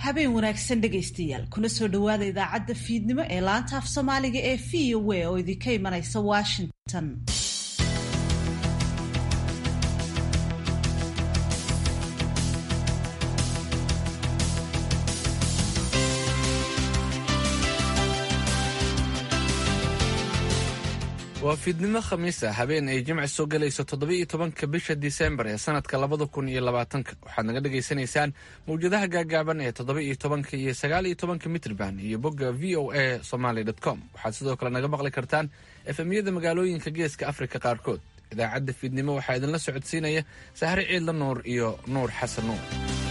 habeen wanaagsan dhegaystayaal kuna soo dhowaada idaacadda fiidnimo ee laanta af soomaaliga ee v o a oo idinka imanaysa washington waa fiidnimo khamiis ah habeen ay jimci soo gelayso toddoba-iyo tobanka bisha disembar ee sanadka labada kun iyo labaatanka waxaad naga dhagaysanaysaan mawjadaha gaagaaban ee toddoba-iyo tobanka iyo sagaal-iyo tobanka mitrban iyo bogga v o a somaly com waxaad sidoo kale naga maqli kartaan efemyada magaalooyinka geeska afrika qaarkood idaacadda fiidnimo waxaa idinla socodsiinaya sahre ciidla nuur iyo nuur xasan nuur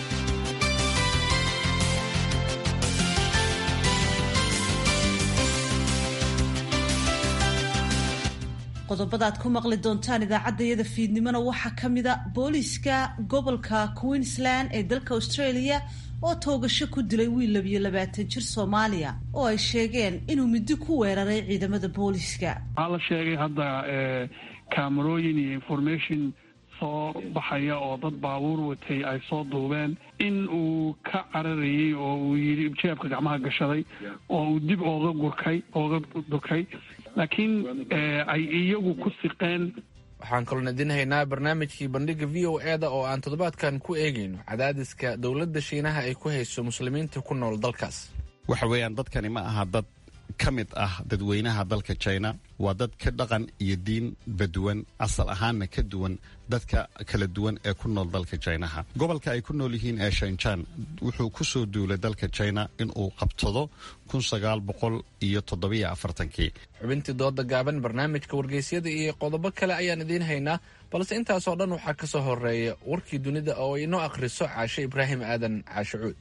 qodobada aad ku maqli doontaan idaacaddayada fiidnimona waxaa ka mida booliiska gobolka queensland ee dalka australia oo toogasho ku dilay wiil labiyo labaatan jir soomaaliya oo ay sheegeen inuu muddo ku weeraray ciidamada booliiska waxaa la sheegay hadda kaamarooyin iyo information soo baxaya oo dad baabuur watay ay soo duubeen in uu ka cararayey oo uu yidhi jeebka gacmaha gashaday oo uu dib ooga gurkay ooga durkay laakiin ay iyagu ku siqeen waxaan kaloon idin haynaa barnaamijkii bandhiga v o e da oo aan toddobaadkan ku eegayno cadaadiska dowladda shiinaha ay ku hayso muslimiinta ku nool dalkaas waxa weeyaan dadkani ma aha dad ka mid ah dadweynaha dalka china waa dad ka dhaqan iyo diinba duwan asal ahaanna ka duwan dadka kala duwan ee ku nool dalka jinaha gobolka ay ku nool yihiin ee shanjan wuxuu ku soo duulay dalka china inuu qabtado kun sagaal boqol iyo toddobiyo afartankii xubintii dooda gaaban barnaamijka wargeysyada iyo qodobo kale ayaan idiin haynaa balse intaasoo dhan waxaa ka soo horeeya warkii dunida oo inoo akhriso caashe ibraahim aadan caashe cuud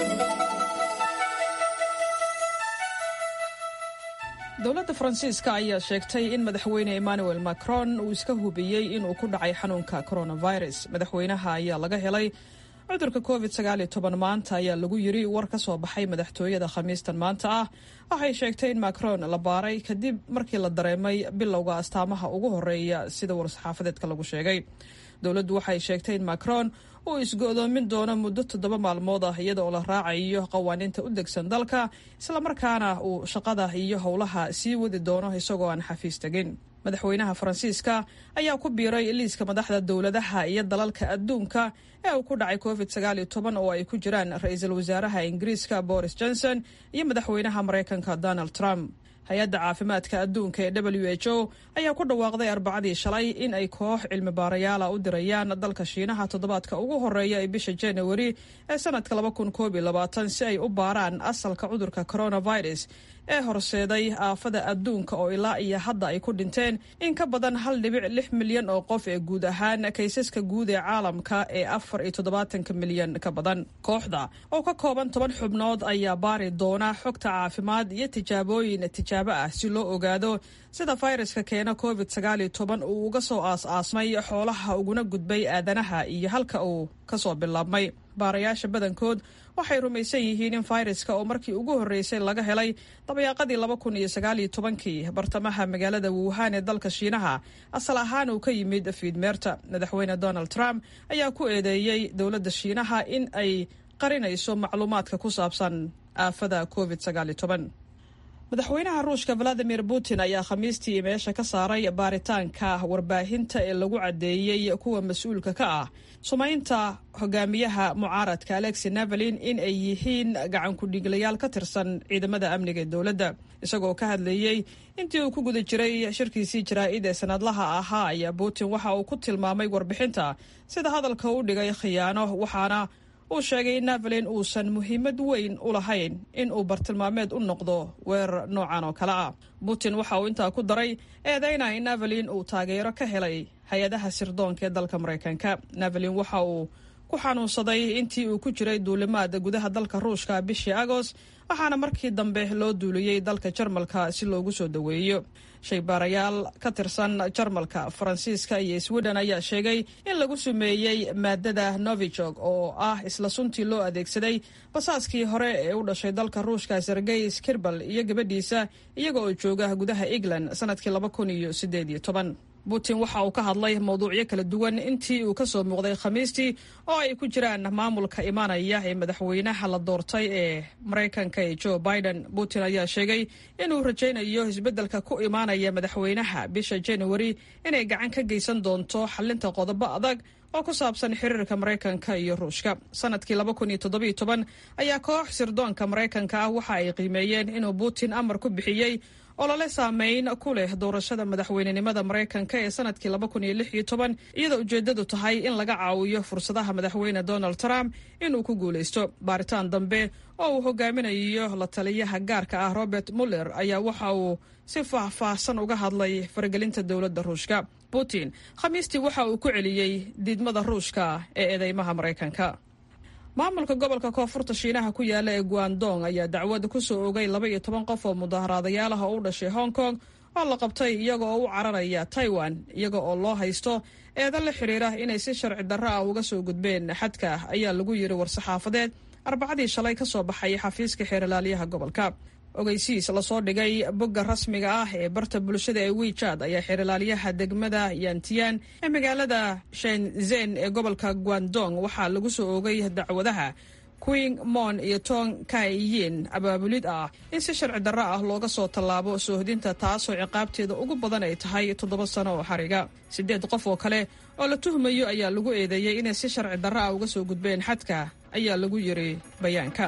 dowladda faransiiska ayaa sheegtay in madaxweyne emmanuel macron uu iska hubiyey inuu ku dhacay xanuunka coronavirus madaxweynaha ayaa laga helay cudurka covid maanta ayaa lagu yiri war ka soo baxay madaxtooyada khamiistan maanta ah waxay sheegtay in macron la baaray kadib markii la dareemay bilowga astaamaha ugu horeeya sida war-saxaafadeedka lagu sheegay dowladdu waxay sheegtay in macron uu isgo-doomin doono muddo toddoba maalmood ah iyada oo la raacayo qawaaniinta u degsan dalka islamarkaana uu shaqada iyo howlaha sii wadi doono isagoo aan xafiis tegin madaxweynaha faransiiska ayaa ku biiray liiska madaxda dowladaha iyo dalalka adduunka ee uu ku dhacay covid oo ay ku jiraan ra-iisul wasaaraha ingiriiska boris johnson iyo madaxweynaha maraykanka donald trump hay-adda caafimaadka adduunka ee w h o ayaa ku dhawaaqday arbacadii shalay in ay koox cilmi baarayaala u dirayaan dalka shiinaha toddobaadka ugu horeeya ee bisha januari ee sanadka si ay u baaraan asalka cudurka coronavirus ee horseeday aafada adduunka oo ilaa iyo hadda ay ku dhinteen in ka badan hal dhibic lix milyan oo qof ee guud ahaan kaysaska guud ee caalamka ee afar iyo toddobaatanka milyan ka badan kooxda oo ka kooban toban xubnood ayaa baari doona xogta caafimaad iyo tijaabooyin tijaabo ah si loo ogaado sida fayraska keena covid uu uga soo aas-aasmay xoolaha uguna gudbay aadanaha iyo halka uu kasoo bilaabmay baarayaasha badankood waxay rumaysan yihiin in fayraska oo markii ugu horreysay laga helay dabayaaqadii laba kun iyo sagaaliyo tobankii bartamaha magaalada wuhan ee dalka shiinaha asal ahaan uu ka yimid fiidmeerta madaxweyne donald trump ayaa ku eedeeyey dowladda shiinaha in ay qarinayso macluumaadka ku saabsan aafada covid madaxweynaha ruushka valadimir putin ayaa khamiistii meesha ka saaray baaritaanka warbaahinta ee lagu caddeeyey kuwa mas-uulka ka ah sumaynta hogaamiyaha mucaaradka alexi navalin in ay yihiin gacankudhiiglayaal ka tirsan ciidamada amniga ee dowladda isagoo ka hadlayey intii uu ku guda jiray shirkiisii jaraa-id ee sanadlaha ahaa ayaa putin waxa uu ku tilmaamay warbixinta sida hadalka u dhigay khiyaano waxaana uu sheegay in navalin uusan muhiimad weyn u lahayn in uu bartilmaameed u noqdo weerar noocan oo kale ah putin waxa uu intaa ku daray eedeyna in navalin uu taageero ka helay hay-adaha sirdoonka ee dalka maraykanka navalin waxa uu ku xanuunsaday intii uu ku jiray duulimaad gudaha dalka ruushka bishii agost waxaana markii dambe loo duuliyey dalka jarmalka si loogu soo daweeyo shaybaarayaal ka tirsan jarmalka faransiiska iyo sweden ayaa sheegay in lagu sumeeyey maadada novijog oo ah isla suntii loo adeegsaday basaaskii hore ee u dhashay dalka ruushka sergey skirbal iyo gabadhiisa iyaga oo jooga gudaha england sanadkii laba kun iyo sideed iyo toban putin waxa uu ka hadlay mawduucyo kala duwan intii uu ka soo muuqday khamiistii oo ay ku jiraan maamulka imaanaya ee madaxweynaha la doortay ee maraykanka ee joe biden putin ayaa sheegay inuu rajaynayo isbeddelka ku imaanaya madaxweynaha bisha januari inay gacan ka geysan doonto xalinta qodobo adag oo ku saabsan xiriirka maraykanka iyo ruushka sanadkii ayaa koox sirdoonka maraykanka ah waxa ay qiimeeyeen inuu putin amar ku bixiyey olole saameyn ku leh doorashada madaxweynenimada maraykanka ee sanadkii iyadoo ujeedadu tahay in laga caawiyo fursadaha madaxweyne donald trump inuu ku guulaysto baaritaan dambe oo uu hogaaminayo la taliyaha gaarka ah robert muller ayaa waxa uu si faahfaahsan uga hadlay faragelinta dowladda ruushka putin khamiistii waxa uu ku celiyey diidmada ruushka ee eedeymaha maraykanka maamulka gobolka koonfurta shiinaha ku yaala ee guandong ayaa dacwad ku soo ogay laba iyo toban qof oo mudaharaadayaal ah oo u dhashay hong kong oo la qabtay iyaga oo u cararaya taiwan iyaga oo loo haysto eedan la xiriira inay si sharci darro ah uga soo gudbeen xadka ayaa lagu yiri war-saxaafadeed arbacadii shalay ka soo baxay xafiiska xeerlaaliyaha gobolka ogeysiis lasoo dhigay bogga rasmiga ah ee barta bulshada ee wiijad ayaa xeerlaaliyaha degmada yantiyan ee magaalada shenzen ee gobolka guandong waxaa lagu soo ogay dacwadaha quing mon iyo tong kaiyin abaabulid ah in si sharci darro ah looga soo tallaabo soohodinta taasoo ciqaabteeda ugu badan ay tahay toddoba sano oo xariga siddeed qof oo kale oo la tuhmayo ayaa lagu eedeeyey inay si sharci darro ah uga soo gudbeen xadka ayaa lagu yiri bayaanka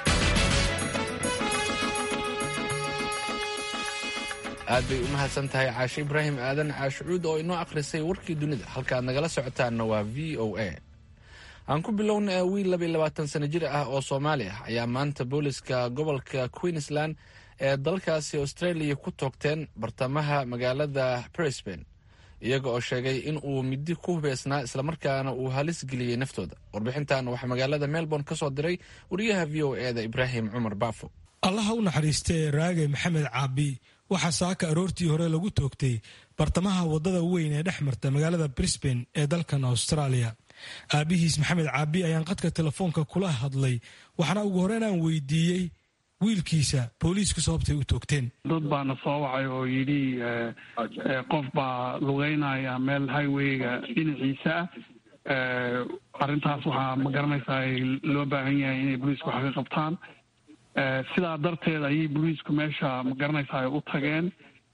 aad bay u mahadsan tahay caashe ibraahim aadan caashucuud oo inoo akhrisay warkii dunida halkaaad nagala socotaanna waa v o a aan ku bilowna wiil labaiyo labaatan sano jir ah oo soomaali ah ayaa maanta booliska gobolka queensland ee dalkaasi australia ku toogteen bartamaha magaalada brisbane iyaga oo sheegay in uu midi ku hubeysnaa islamarkaana uu halis geliyey naftooda warbixintan waxaa magaalada melbourne ka soo diray wariyaha v o e da ibraahim cumar baafo allaha u naxariistee raage maxamed caabi waxaa saaka aroortii hore lagu toogtay bartamaha waddada weyn ee dhex marta magaalada brisbane ee dalkan australia aabihiis maxamed caabi ayaan qadka telefoonka kula hadlay waxaana ugu horreyn aan weydiiyey wiilkiisa booliisku sababtay u toogteen dad baana soo wacay oo yidhi qof baa lugeynaya meel highweyga dhinaciisa ah arrintaas waxaa ma garanaysaa loo baahan yahay inay booliisku wax ka qabtaan sidaa darteed ayay booliisku meesha ma garanaysaa u tageen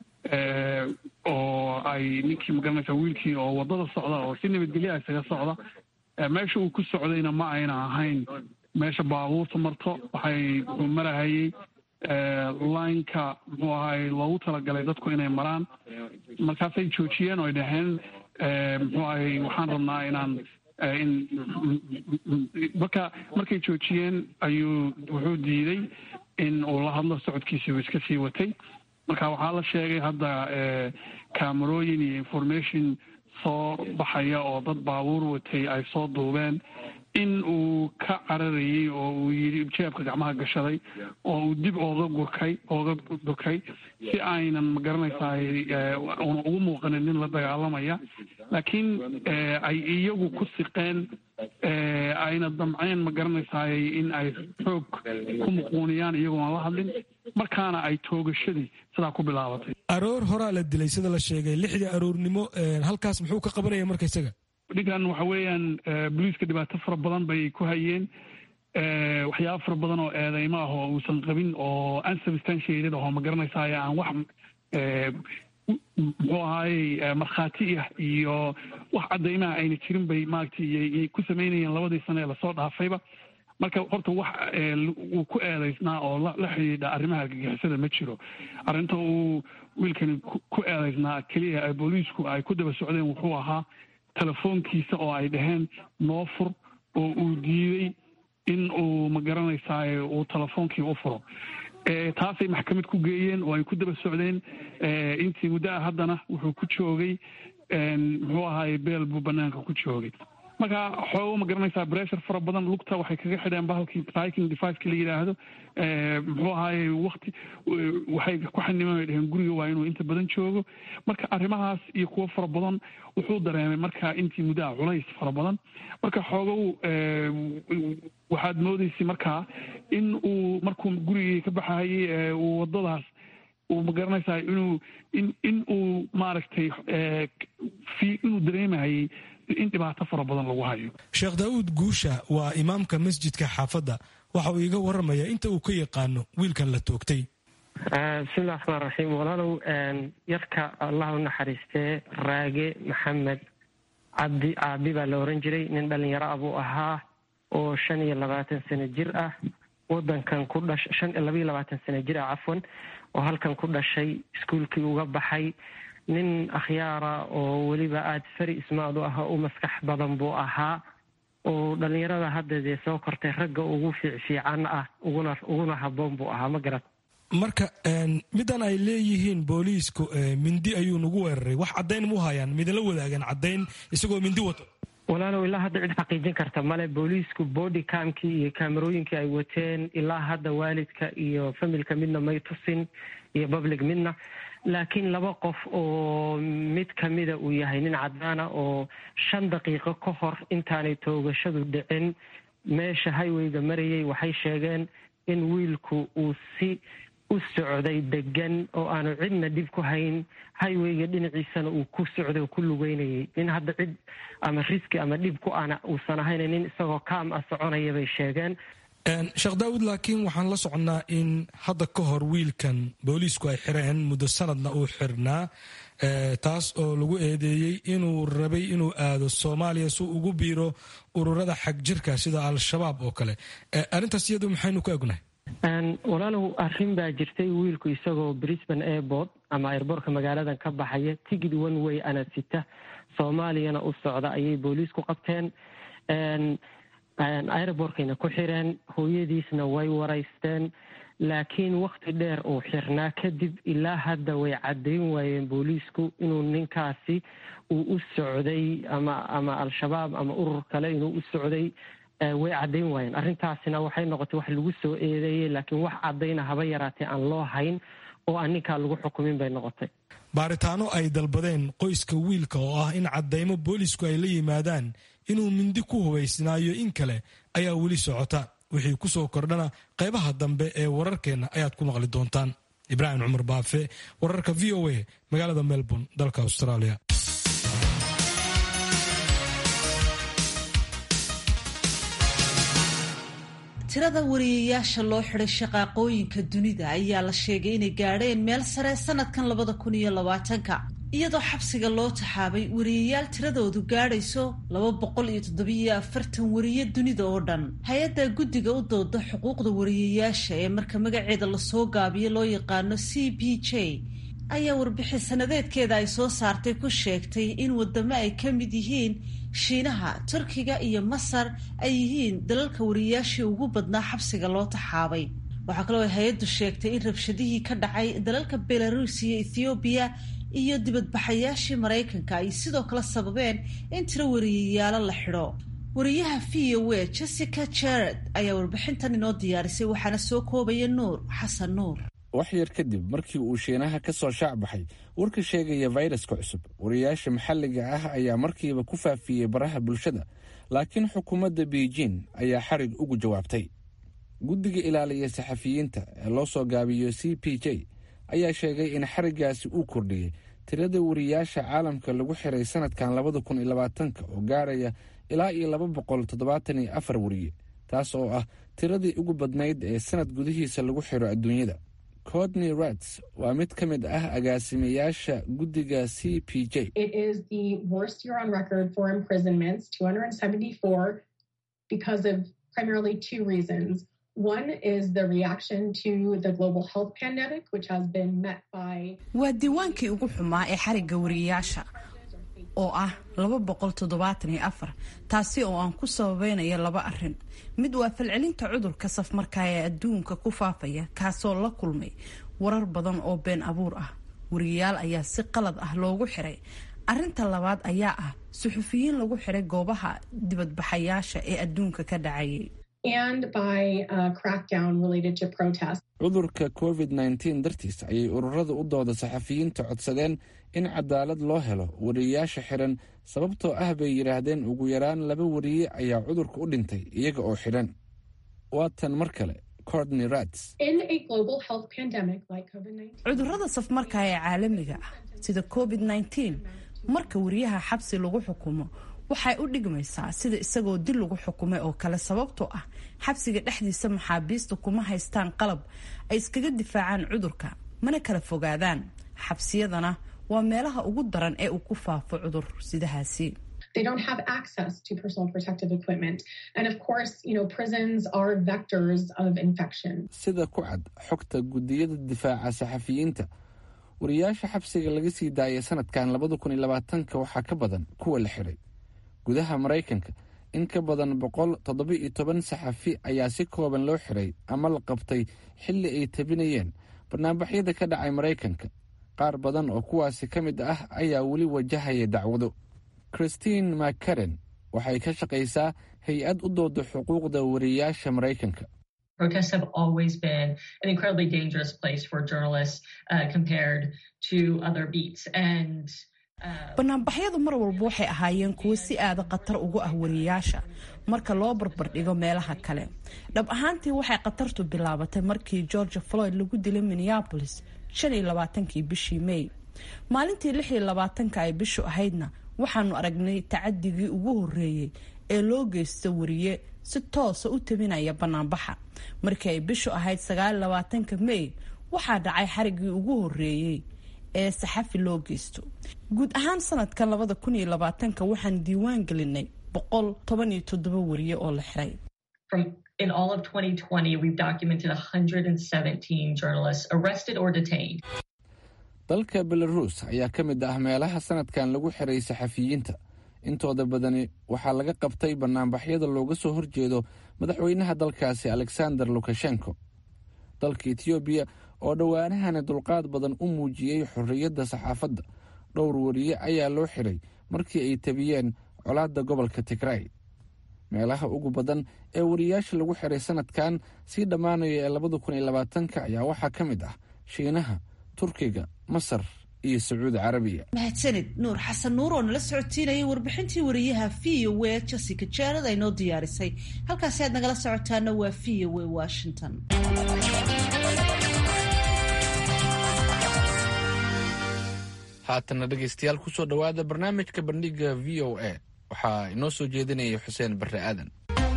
oo ay ninkii ma garanaysaa wiilkii oo waddada socda oo si nabadgelya isaga socda meesha uu ku socdayna ma ayna ahayn meesha baabuurta marto waxay wuxuu marahayey lineka muxuu ahay loogu talagalay dadku inay maraan markaasay joojiyeen oo ay dhaheen muxuu ahay waxaan rabnaa inaan in marka markay joojiyeen ayuu wuxuu diiday in uu la hadlo socodkiisii uu iska sii watay marka waxaa la sheegay hadda camerooyin iyo information soo baxaya oo dad baabuur watay ay soo duubeen in uu ka cararayey oo uu yidhi jeebka gacmaha gashaday oo uu dib ooga gurkay ooga durkay si aynan ma garanaysaa una ugu muuqanin nin la dagaalamaya laakiin ay iyagu ku siqeen ayna damceen ma garanaysaay in ay xoog ku muquuniyaan iyagoo aan la hadlin markaana ay toogashadii sidaa ku bilaabatay aroor horaa la dilay sida la sheegay lixdii aroornimo halkaas muxuu ka qabanaya marka isaga ninkan waxa weeyaan boliiska dhibaato fara badan bay ku hayeen waxyaaba fara badan oo eedeymo ah oo uusan qabin oo unsubstantiated ahoo ma garanaysaay aan wax muxuu ahaayey markhaati ah iyo wax caddaymaha ayna jirin bay maaragtay ku samaynayeen labadii sane ee lasoo dhaafayba marka horta wax uu ku eedeysnaa oo la xidhiidha arrimaha argagixisada ma jiro arrinta uu wiilkani ku eedeysnaa keliya booliisku ay ku daba socdeen wuxuu ahaa telefoonkiisa oo ay dhaheen noo fur oo uu diiday in uu ma garanaysaay uu telefoonkii u furo taasay maxkamad ku geeyeen oo ay ku daba socdeen intii muddo ah haddana wuxuu ku joogay muxuu ahaay beel buu banaanka ku joogay marka xoogo ma garanaysaa bressure fara badan lugta waxay kaga xidheen bahalkii tracking deviceka la yidhaahdo muxuu ahaaye wakti waxay ku xaniman ay dheheen guriga waa inuu inta badan joogo marka arrimahaas iyo kuwo fara badan wuxuu dareemay marka intii muddaha culays fara badan marka xoogow waxaad moodaysay markaa in uu markuu gurigii ka baxayay uu waddadaas uu magaranaysaa inuu in in uu maaragtay inuu dareemahayay in dhibaato fara badan lagu hayo sheekh daa'uud guusha waa imaamka masjidka xaafadda waxa uu iiga warramayaa inta uu ka yaqaano wiilkan la toogtay bismillahi raxmaan raxiim walaalow yarka allah u naxariistee raage maxamed cabdi caabi baa la oran jiray nin dhalinyaro ah buu ahaa oo shan iyo labaatan sano jir ah wadankan ku dhash shan labaiyo labaatan sano jir ah cafwan oo halkan ku dhashay iskuolkii uga baxay nin akhyaara oo weliba aada fari ismaad u ah u maskax badan buu ahaa oo dhalinyarada hadda dee soo kortay ragga ugu fiicfiican ah uguna uguna haboon buu ahaa ma garat marka midan ay leeyihiin booliisku mindi ayuu nagu weeraray wax caddayn mu hayaan midala wadaagan caddayn isagoo mindi wato walaalow ilaa hadda cid xaqiijin karta male booliisku body camkii iyo kaamarooyinkii ay wateen ilaa hadda waalidka iyo familka midna may tusin iyo public midna laakiin laba qof oo mid kamida uu yahay nin cadaana oo shan daqiiqo ka hor intaanay toogashadu dhicin meesha highwayga marayay waxay sheegeen in wiilku uu si u socday degan oo aanu cidna dhib ku hayn highwayga dhinaciisana uu ku socday oo ku lugeynayay nin hadda cid ama riski ama dhib ku ana uusan ahayn nin isagoo kaam ah soconaya bay sheegeen sheekh daawud laakiin waxaan la soconnaa in hadda ka hor wiilkan booliisku ay xireen muddo sanadna uu xirnaa taas oo lagu eedeeyey inuu rabay inuu aado soomaaliya si ugu biiro ururada xag jirka sida al-shabaab oo kale arrintaas iyadu maxaynu ka ognahay walaalow arrin baa jirtay wiilku isagoo brisbane airport ama airboortka magaaladan ka baxaya tigid one way ana sita soomaaliyana u socda ayay booliisku qabteen airbortkayna ku xireen hooyadiisna way waraysteen laakiin wakti dheer uu xirnaa kadib ilaa hadda way caddayn waayeen booliisku inuu ninkaasi uu u socday ama ama al-shabaab ama urur kale inuu u socday way caddayn waayeen arrintaasina waxay noqotay wax lagu soo eedeeyey laakiin wax caddayna haba yaraatee aan loo hayn oo aan ninkaa lagu xukumin bay noqotay baaritaano ay dalbadeen qoyska wiilka oo ah in caddaymo boolisku ay la yimaadaan inuu mindi ku hubaysnaayo in kale ayaa weli socota wixii ku soo kordhana qaybaha dambe ee wararkeenna ayaad ku maqli doontaan ibraahim cumar baafe wararka v o a magaalada melbourne dalka australia tirada wariyayaasha loo xiday shaqaaqooyinka dunida ayaa la sheegay inay gaadheen meel sare sanadkan labada kun iyo labaatanka iyadoo xabsiga loo taxaabay wariyayaal tiradoodu gaadhayso laba boqol iyo toddobiyo afartan wariye dunida oo dhan hay-adda guddiga u dooda xuquuqda wariyayaasha ee marka magaceeda lasoo gaabiyo loo yaqaano c p j ayaa warbixin sanadeedkeeda ay soo saartay ku sheegtay in wadamo ay ka mid yihiin shiinaha turkiga iyo masar ay yihiin dalalka wariyayaashii ugu badnaa xabsiga loo taxaabay waxaa kaloo ay hay-addu sheegtay in rabshadihii ka dhacay dalalka belarus iyo ethoobiya iyo dibadbaxayaashii maraykanka ay sidoo kale sababeen in tiro wariyayaalo la xidho wariyaha v o a jessica jared ayaa warbixintan inoo diyaarisay waxaana soo koobaya nuur xasan nuur wax yar kadib markii uu shiinaha ka soo shaac baxay warka sheegaya fayraska cusub wariyayaasha maxalliga ah ayaa markiiba ku faafiyey baraha bulshada laakiin xukuumadda beijing ayaa xarig ugu jawaabtay guddiga ilaaliya saxafiyiinta ee loo soo gaabiyo c p j ayaa sheegay in xariggaasi uu kordhiyey tirada wariyayaasha caalamka lagu xiray sanadkan labada kun iyo labaatanka oo gaaraya ilaa iyo laba boqol toddobaatan iyo afar wariye taas oo ah tiradii ugu badnayd ee sanad gudihiisa lagu xiro adduunyada codney rats waa mid ka mid ah agaasimayaasha guddiga c p j waa diiwaankii ugu xumaa ee xarigga wariyayaasha oo ah laba boqol toddobaatan iyo afar taasi oo aan ku sababeynaya laba arin mid waa falcelinta cudurka safmarkaa ee adduunka ku faafaya kaasoo la kulmay warar badan oo been abuur ah wariyayaal ayaa si qalad ah loogu xiray arinta labaad ayaa ah suxufiyiin lagu xiray goobaha dibadbaxayaasha ee adduunka ka dhacayay cudurka covid nteen dartiis ayay ururada u dooda saxafiyiinta codsadeen in cadaalad loo helo wariyayaasha xiran sababtoo ah bay yidhaahdeen ugu yaraan laba wariye ayaa cudurka u dhintay iyaga oo xidhan waa tan mar kale courtney rats cudurrada safmarka ee caalamiga ah sida covid -19 marka wariyaha xabsi lagu xukumo waxay u dhigmaysaa sida isagoo dil lagu xukumay oo kale sababtoo ah xabsiga dhexdiisa maxaabiista kuma haystaan qalab ay iskaga difaacaan cudurka mana kala fogaadaan xabsiyadana waa meelaha ugu daran ee uu ku faafo cudur sidahaasi They don't have access to personal protective equipment. And of course, you know, prisons are vectors of infection. sida ku cad xogta guddiyada difaaca saxafiyiinta wariyaasha xabsiga laga sii daayay sanadkan labada kun iyo labaatanka waxaa ka badan kuwa la xiray gudaha maraykanka in ka badan boqol toddoba-iyo toban saxafi ayaa si kooban loo xiray ama la qabtay xilli ay tabinayeen barnaamijyada ka dhacay maraykanka qaar badan oo kuwaasi ka mid ah ayaa weli wajahaya dacwado christine mccaren waxay ka shaqaysaa hay-ad u dooda xuquuqda wariyaasha maraykanka Protests have always been an incredibly dangerous place for journalists uh, compared to other beats. And banaanbaxyadu mar walba waxay ahaayeen kuwo si aada khatar ugu ah wariyaasha marka loo barbardhigo meelaha kale dhab ahaantii waxay khatartu bilaabatay markii georgia floyd lagu dilay minneapolis shan iyo labaatankii bishii may maalintii lix iyo labaatanka ay bishu ahaydna waxaanu aragnay tacadigii ugu horeeyey ee loo geysta wariye si toosa u tabinaya banaanbaxa markii ay bishu ahayd sagaal iyo labaatanka may waxaa dhacay xarigii ugu horeeyey ee saxafi loo geysto guud ahaan sanadkan labada kun iyo labaatanka waxaan diiwaan gelinay boqol toban iyo toddoba wariye oo la xiray from in all of 2020, we've documented 117 journalists arrested or detained. dalka belarus ayaa ka mid ah meelaha sanadkan lagu xiray saxafiyiinta intooda badani waxaa laga qabtay banaanbaxyada looga soo horjeedo madaxweynaha dalkaasi alexander lukashenko dalka etoobiya oo dhowaanahani dulqaad badan u muujiyey xorriyadda saxaafadda dhowr wariye ayaa loo xiray markii ay tabiyeen colaadda gobolka tigray meelaha ugu badan ee wariyaasha lagu xiray sanadkan sii dhammaanaya ee labada kun iyo labaatanka ayaa waxaa ka mid ah shiinaha turkiga masar iyo sacuudi carabiya mahadsanid nuur xasan nuur oo nala socotiinayay warbixintii wariyaha v o a jessica jared ay noo diyaarisay halkaasi aad nagala socotaana waa v o a washington haatana dhegaystayaal kusoo dhowaada barnaamijka bandhiga v o a waxaa inoo soo jeedinaya xuseen barre aadan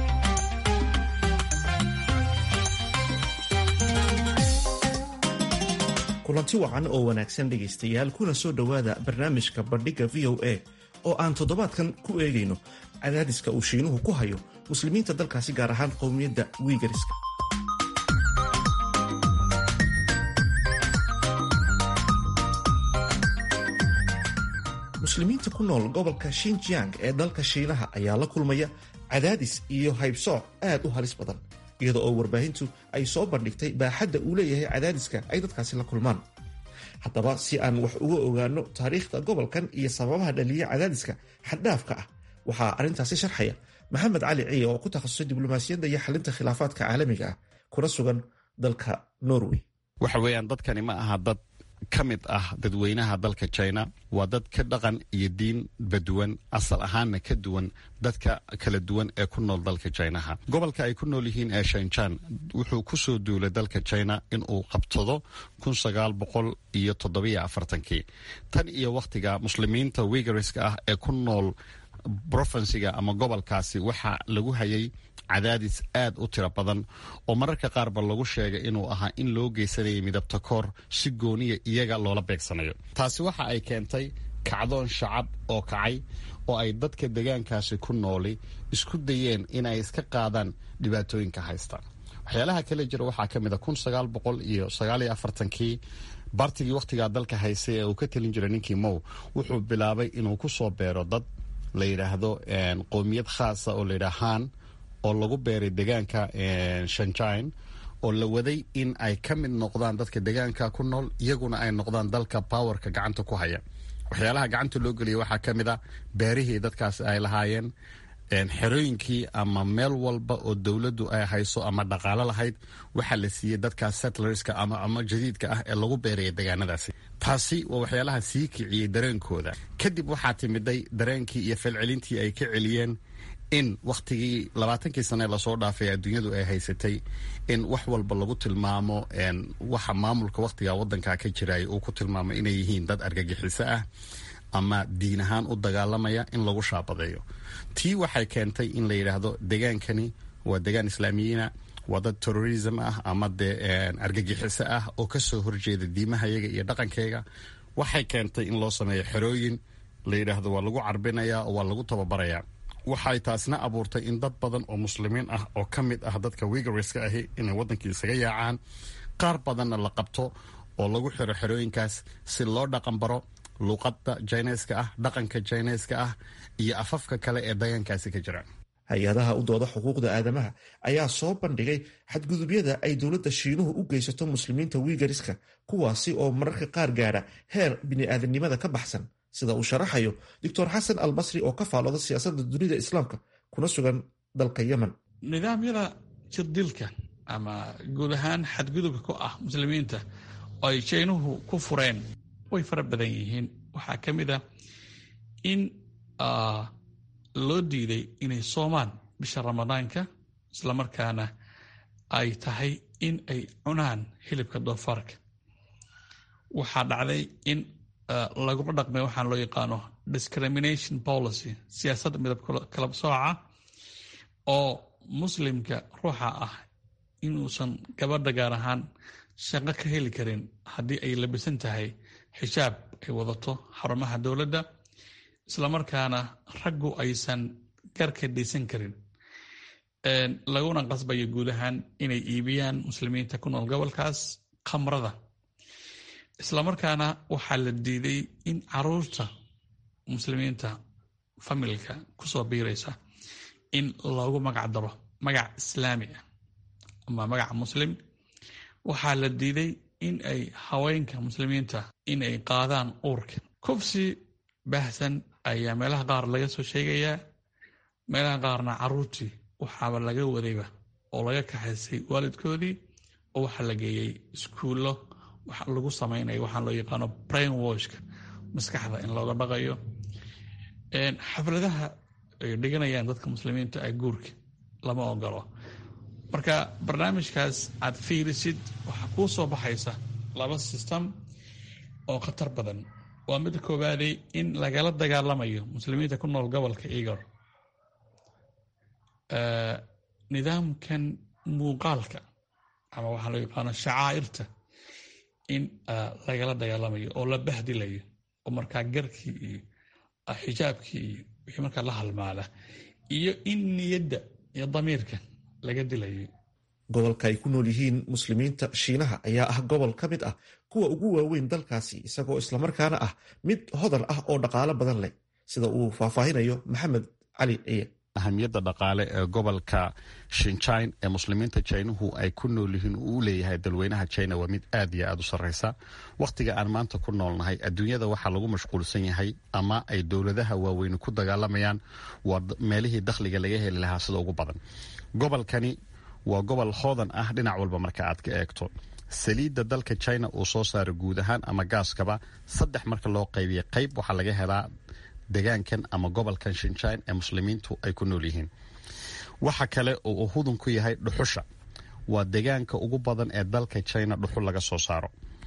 kulanti wacan oo wanaagsan dhegaystayaal kuna soo dhowaada barnaamijka bandhigga v o a oo aan toddobaadkan ku eegayno cadaadiska uu shiinuhu ku hayo muslimiinta dalkaasi gaar ahaan qowmiyadda wiigariska muslimiinta ku nool gobolka shinjiang ee dalka shiinaha ayaa la kulmaya cadaadis iyo haybsooc aad u halis badan iyadoo oo warbaahintu ay soo bandhigtay baaxadda uu leeyahay cadaadiska ay dadkaasi la kulmaan haddaba si aan wax uga ogaano taariikhda gobolkan iyo sababaha dhaliya cadaadiska xaddhaafka ah waxaa arrintaasi sharxaya maxamed cali ciye oo ku takhasusay diblomaasiyadda iyo xalinta khilaafaadka caalamiga ah kuna sugan dalka norway waxa weeyaan dadkani ma aha dad ka mid ah dadweynaha dalka china waa dad ka dhaqan iyo diin baduwan asal ahaanna ka duwan dadka kala duwan ee ku nool dalka chinaha gobolka ay ku nool yihiin ee shanjan wuxuu ku soo duulay dalka china inuu qabsado kun sagaal boqol iyo toddobiyo afartankii tan iyo wakhtiga muslimiinta wigariska ah ee ku nool brofinsiga ama gobolkaasi waxaa lagu hayay cadaadis aad u tiro badan oo mararka qaarba lagu sheegay inuu ahaa in loo geysanayay midabta koor si gooniya iyaga loola beegsanayo taasi waxa ay keentay kacdoon shacab oo kacay oo ay dadka degaankaasi ku nooli isku dayeen in ay iska qaadaan dhibaatooyinka haysta waxyaalaha kale jira waxaa ka mid a kun sagaal boqol iyo sagaaliyo afartankii bartigii wakhtigaa dalka haysay ee uu ka telin jiray ninkii mow wuxuu bilaabay inuu ku soo beero dad la yidhaahdo qowmiyad khaasa oo layidhaahaan oo lagu beeray degaanka shanjine oo la waday in ay ka mid noqdaan dadka degaanka ku nool iyaguna ay noqdaan dalka powerka gacanta ku haya waxyaalaha gacanta loo geliya waxaa ka mid a beerihii dadkaas ay lahaayeen xerooyinkii ama meel walba oo dowladdu ay hayso ama dhaqaalo lahayd waxaa la siiyey dadkaas settlerska ama ama jadiidka ah ee lagu beeraya degaanadaasi taasi waa waxyaalaha sii kiciyey dareenkooda kadib waxaa timiday dareenkii iyo falcelintii ay ka celiyeen in wakhtigii labaatankii sane lasoo dhaafay adduunyadu ay haysatay in wax walba lagu tilmaamo waxa maamulka wakhtiga wadanka ka jiray uu ku tilmaamo inay yihiin dad argagixiso ah ama diin ahaan u dagaalamaya in lagu shaabadeeyo tii waxay keentay in la yidhaahdo degaankani waa degaan islaamiyiina waa dad terrorism ah ama dee argagixiso ah oo kasoo horjeeda diimahayaga iyo dhaqankayga waxay keentay in loo sameeyo xerooyin la yidhaahdo waa lagu carbinaya oo waa lagu tababarayaa waxay taasna abuurtay in dad badan oo muslimiin ah oo ka mid ah dadka wigariska ahi inay wadankii isaga yaacaan qaar badanna la qabto oo lagu xiro xerooyinkaas si loo dhaqan baro luuqada jineska ah dhaqanka jineska ah iyo afafka kale ee degaankaasi ka jira hay-adaha u dooda xuquuqda aadamaha ayaa soo bandhigay xadgudubyada ay dowladda shiinuhu u geysato muslimiinta wigariska kuwaasi oo mararka qaar gaadha heer bini'aadanimada ka baxsan sida uu sharaxayo doctor xasan al basri oo ka faalooda siyaasadda dunida islaamka kuna sugan dalka yemen nidaamyada jirdilka ama guud ahaan xadgudubka ku ah muslimiinta oo ay jeynuhu ku fureen way fara badan yihiin waxaa ka mid ah in loo diiday inay soomaan bisha ramadaanka islamarkaana ay tahay in ay cunaan hilibka doofaarka waxaa dhacday in lagula dhaqmay waxaan loo yaqaano discrimination policy siyaasadda midab kalab sooca oo muslimka ruuxa ah inuusan gabadha gaar ahaan shaqo ka heli karin haddii ay labisan tahay xijaab ay wadato xarumaha dowladda islamarkaana raggu aysan garka dhaysan karin laguna qasbayo guud ahaan inay iibiyaan muslimiinta ku nool gobolkaas khamrada islamarkaana waxaa la diiday in caruurta muslimiinta familka kusoo biiraysa in loogu magac daro magac islaami ah ama magac muslim waxaa la diiday in ay haweenka muslimiinta in ay qaadaan uurka kufsi baahsan ayaa meelaha qaar laga soo sheegayaa meelaha qaarna caruurtii waxaaba laga wadayba oo laga kaxaysay waalidkoodii oo waxaa la geeyey iskuullo waxa lagu samaynayo waxaa loo yaqaano brain washka maskaxda in looga dhaqayo xafladaha ay dhiganayaan dadka muslimiinta ah guurka lama ogolo marka barnaamijkaas aad fiirisid waxaa kuu soo baxaysa laba system oo khatar badan waa midda koowaadey in lagala dagaalamayo muslimiinta ku nool gobolka igor nidaamkan muuqaalka ama waxaa loo yaqaano shacaa'irta in lagala dagaalamayo oo la bahdilayo oo markaa garkii iyo xijaabkii iyo wixii markaa la halmaala iyo in niyadda iyo damiirka laga dilayo gobolka ay ku nool yihiin muslimiinta shiinaha ayaa ah gobol ka mid ah kuwa ugu waaweyn dalkaasi isagoo islamarkaana ah mid hodan ah oo dhaqaalo badan leh sida uu faahfaahinayo maxamed cali ciye ahamiyadda dhaqaale ee gobolka shinjine ee muslimiinta jinuhu ay ku nool yihiin uu u leeyahay dalweynaha china waa mid aad iyo aad u sarreysa wakhtiga aan maanta ku noolnahay adduunyada waxaa lagu mashquulsan yahay ama ay dowladaha waaweyni ku dagaalamayaan waa meelihii dakhliga laga heli lahaa sida ugu badan gobolkani waa gobol hoodan ah dhinac walba marka aad ka eegto saliidda dalka china uu soo saaro guud ahaan ama gaaskaba saddex marka loo qaybiya qayb waxaa laga helaa degaankan ama gobolkan shinjine ee muslimiintu ay ku nool yihiin waxa kale oo uu hudun ku yahay dhuxusha waa degaanka ugu badan ee dalka china dhuxul laga soo saaro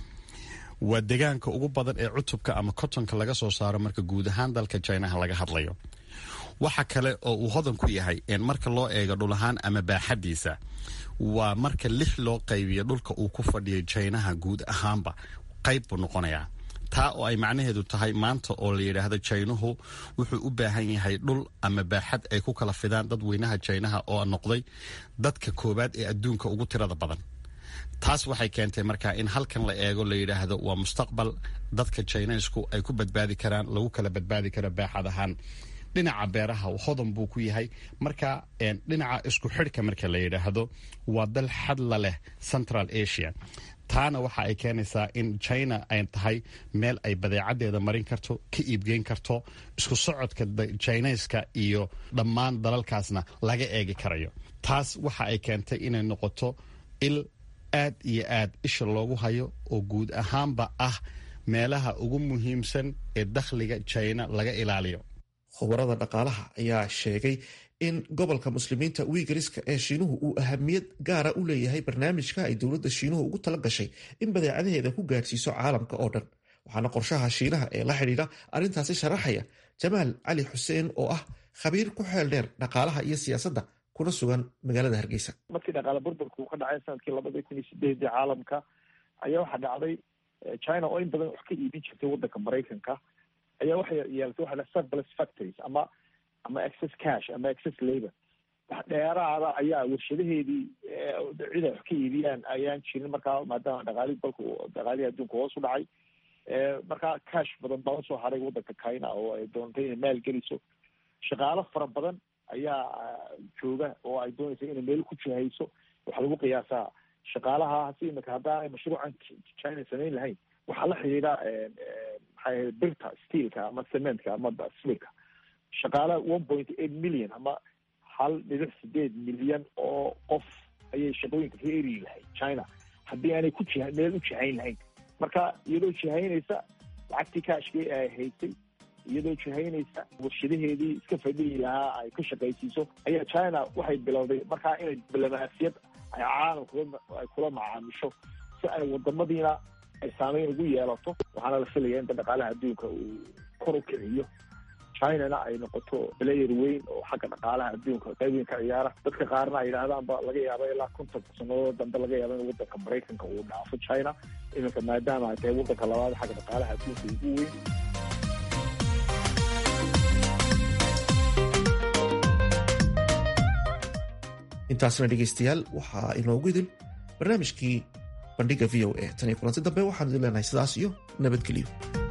waa degaanka ugu badan ee cutubka ama kotonka laga soo saaro marka guud ahaan dalka chinaha laga hadlayo waxa kale oo uu hodan ku yahay marka loo eego dhul ahaan ama baaxadiisa waa marka lix loo qaybiyo dhulka uu ku fadhiyo jinaha guud ahaanba qayb buu noqonayaa taa oo ay macnaheedu tahay maanta oo la yidhaahdo jaynuhu wuxuu u baahan yahay dhul ama baaxad ay ku kala fidaan dadweynaha jaynaha oo noqday dadka koowaad ee adduunka ugu tirada badan taas waxay keentay markaa in halkan la eego la yidhaahdo waa mustaqbal dadka jaynaysku ay ku badbaadi karaan lagu kala badbaadi karo baaxad ahaan dhinaca beeraha hodan buu ku yahay marka dhinaca isku xidhka marka la yidhaahdo waa dal xadla leh central asia taana waxa ay keenaysaa in china ay tahay meel ay badeecadeeda marin karto ka iibgeyn karto isku socodka jinayska iyo dhammaan dalalkaasna laga eegi karayo taas waxa ay keentay inay noqoto il aad iyo aad isha loogu hayo oo guud ahaanba ah meelaha ugu muhiimsan ee dakhliga china laga ilaaliyo khubarada dhaqaalaha ayaa sheegay in gobolka muslimiinta wiigariska ee shiinuhu uu ahamiyad gaara u leeyahay barnaamijka ay dowladda shiinuhu ugu tala gashay in badeecadaheeda ku gaadhsiiso caalamka oo dhan waxaana qorshaha shiinaha ee la xidhiidha arrintaasi sharaxaya jamaal cali xuseen oo ah khabiir ku xeel dheer dhaqaalaha iyo siyaasadda kuna sugan magaalada hargeysa markii dhaqaale burburka uu ka dhacay sanadkii labadii kun iyo sideedii caalamka ayaa waxaa dhacday china oo in badan wax ka iibin jirtay waddanka maraykanka ayaa waxay yeelatay waxa surplus factories ama ama excess cash ama excess labor wax dheeraada ayaa warshadaheedii cid ay wax ka iibiyaan ayaan jirin markaa maadaama dhaqaalihi dalka dhaqaalihii adduunka hoos u dhacay markaa cash badan baa usoo haray waddanka china oo ay doontay inay maal geliso shaqaalo fara badan ayaa jooga oo ay doonaysa inay meel ku jihayso waxaa lagu qiyaasaa shaqaalaha si imika haddaanay mashruucan china samayn lahayn waxaa la xidhiidha maxay ahayd birta steelka ama cementka ama smirka shaqaala one point eight million ama hal dhibic sideed milyan oo qof ayay shaqooyinka ka eri lahayd china haddii aanay ku jiha meel u jihayn lahayn marka iyadoo jihaynaysa lacagtii kaashkii ay haysay iyadoo jihaynaysa warshadaheedii iska fadhiyi lahaa ay ka shaqaysiiso ayaa china waxay bilowday markaa inay diblomaasiyad ay caalamka ay kula macaamisho si ay wadamadiina ay saameyn ugu yeelato waxaana la filaya inta dhaqaalaha adduunka uu kor u kiciyo chinana ay noqoto player weyn oo xagga dhaqaalaha adduunka qayb weyn ka ciyaara dadka qaarna ay yidhahdaanba laga yaaba ilaa konton sanadood dambe laga yaaba in waddanka maraykanka uu dhaafo china iminka maadaama ay tahay waddanka labaad xagga dhaqaalaha adduunka ugu weyn intaasna dhegaystayaal waxaa inoogu idil barnaamijkii bandhiga v o a tan iyo kulanti dambe waxaanu idin leenahay sidaas iyo nabadgelyo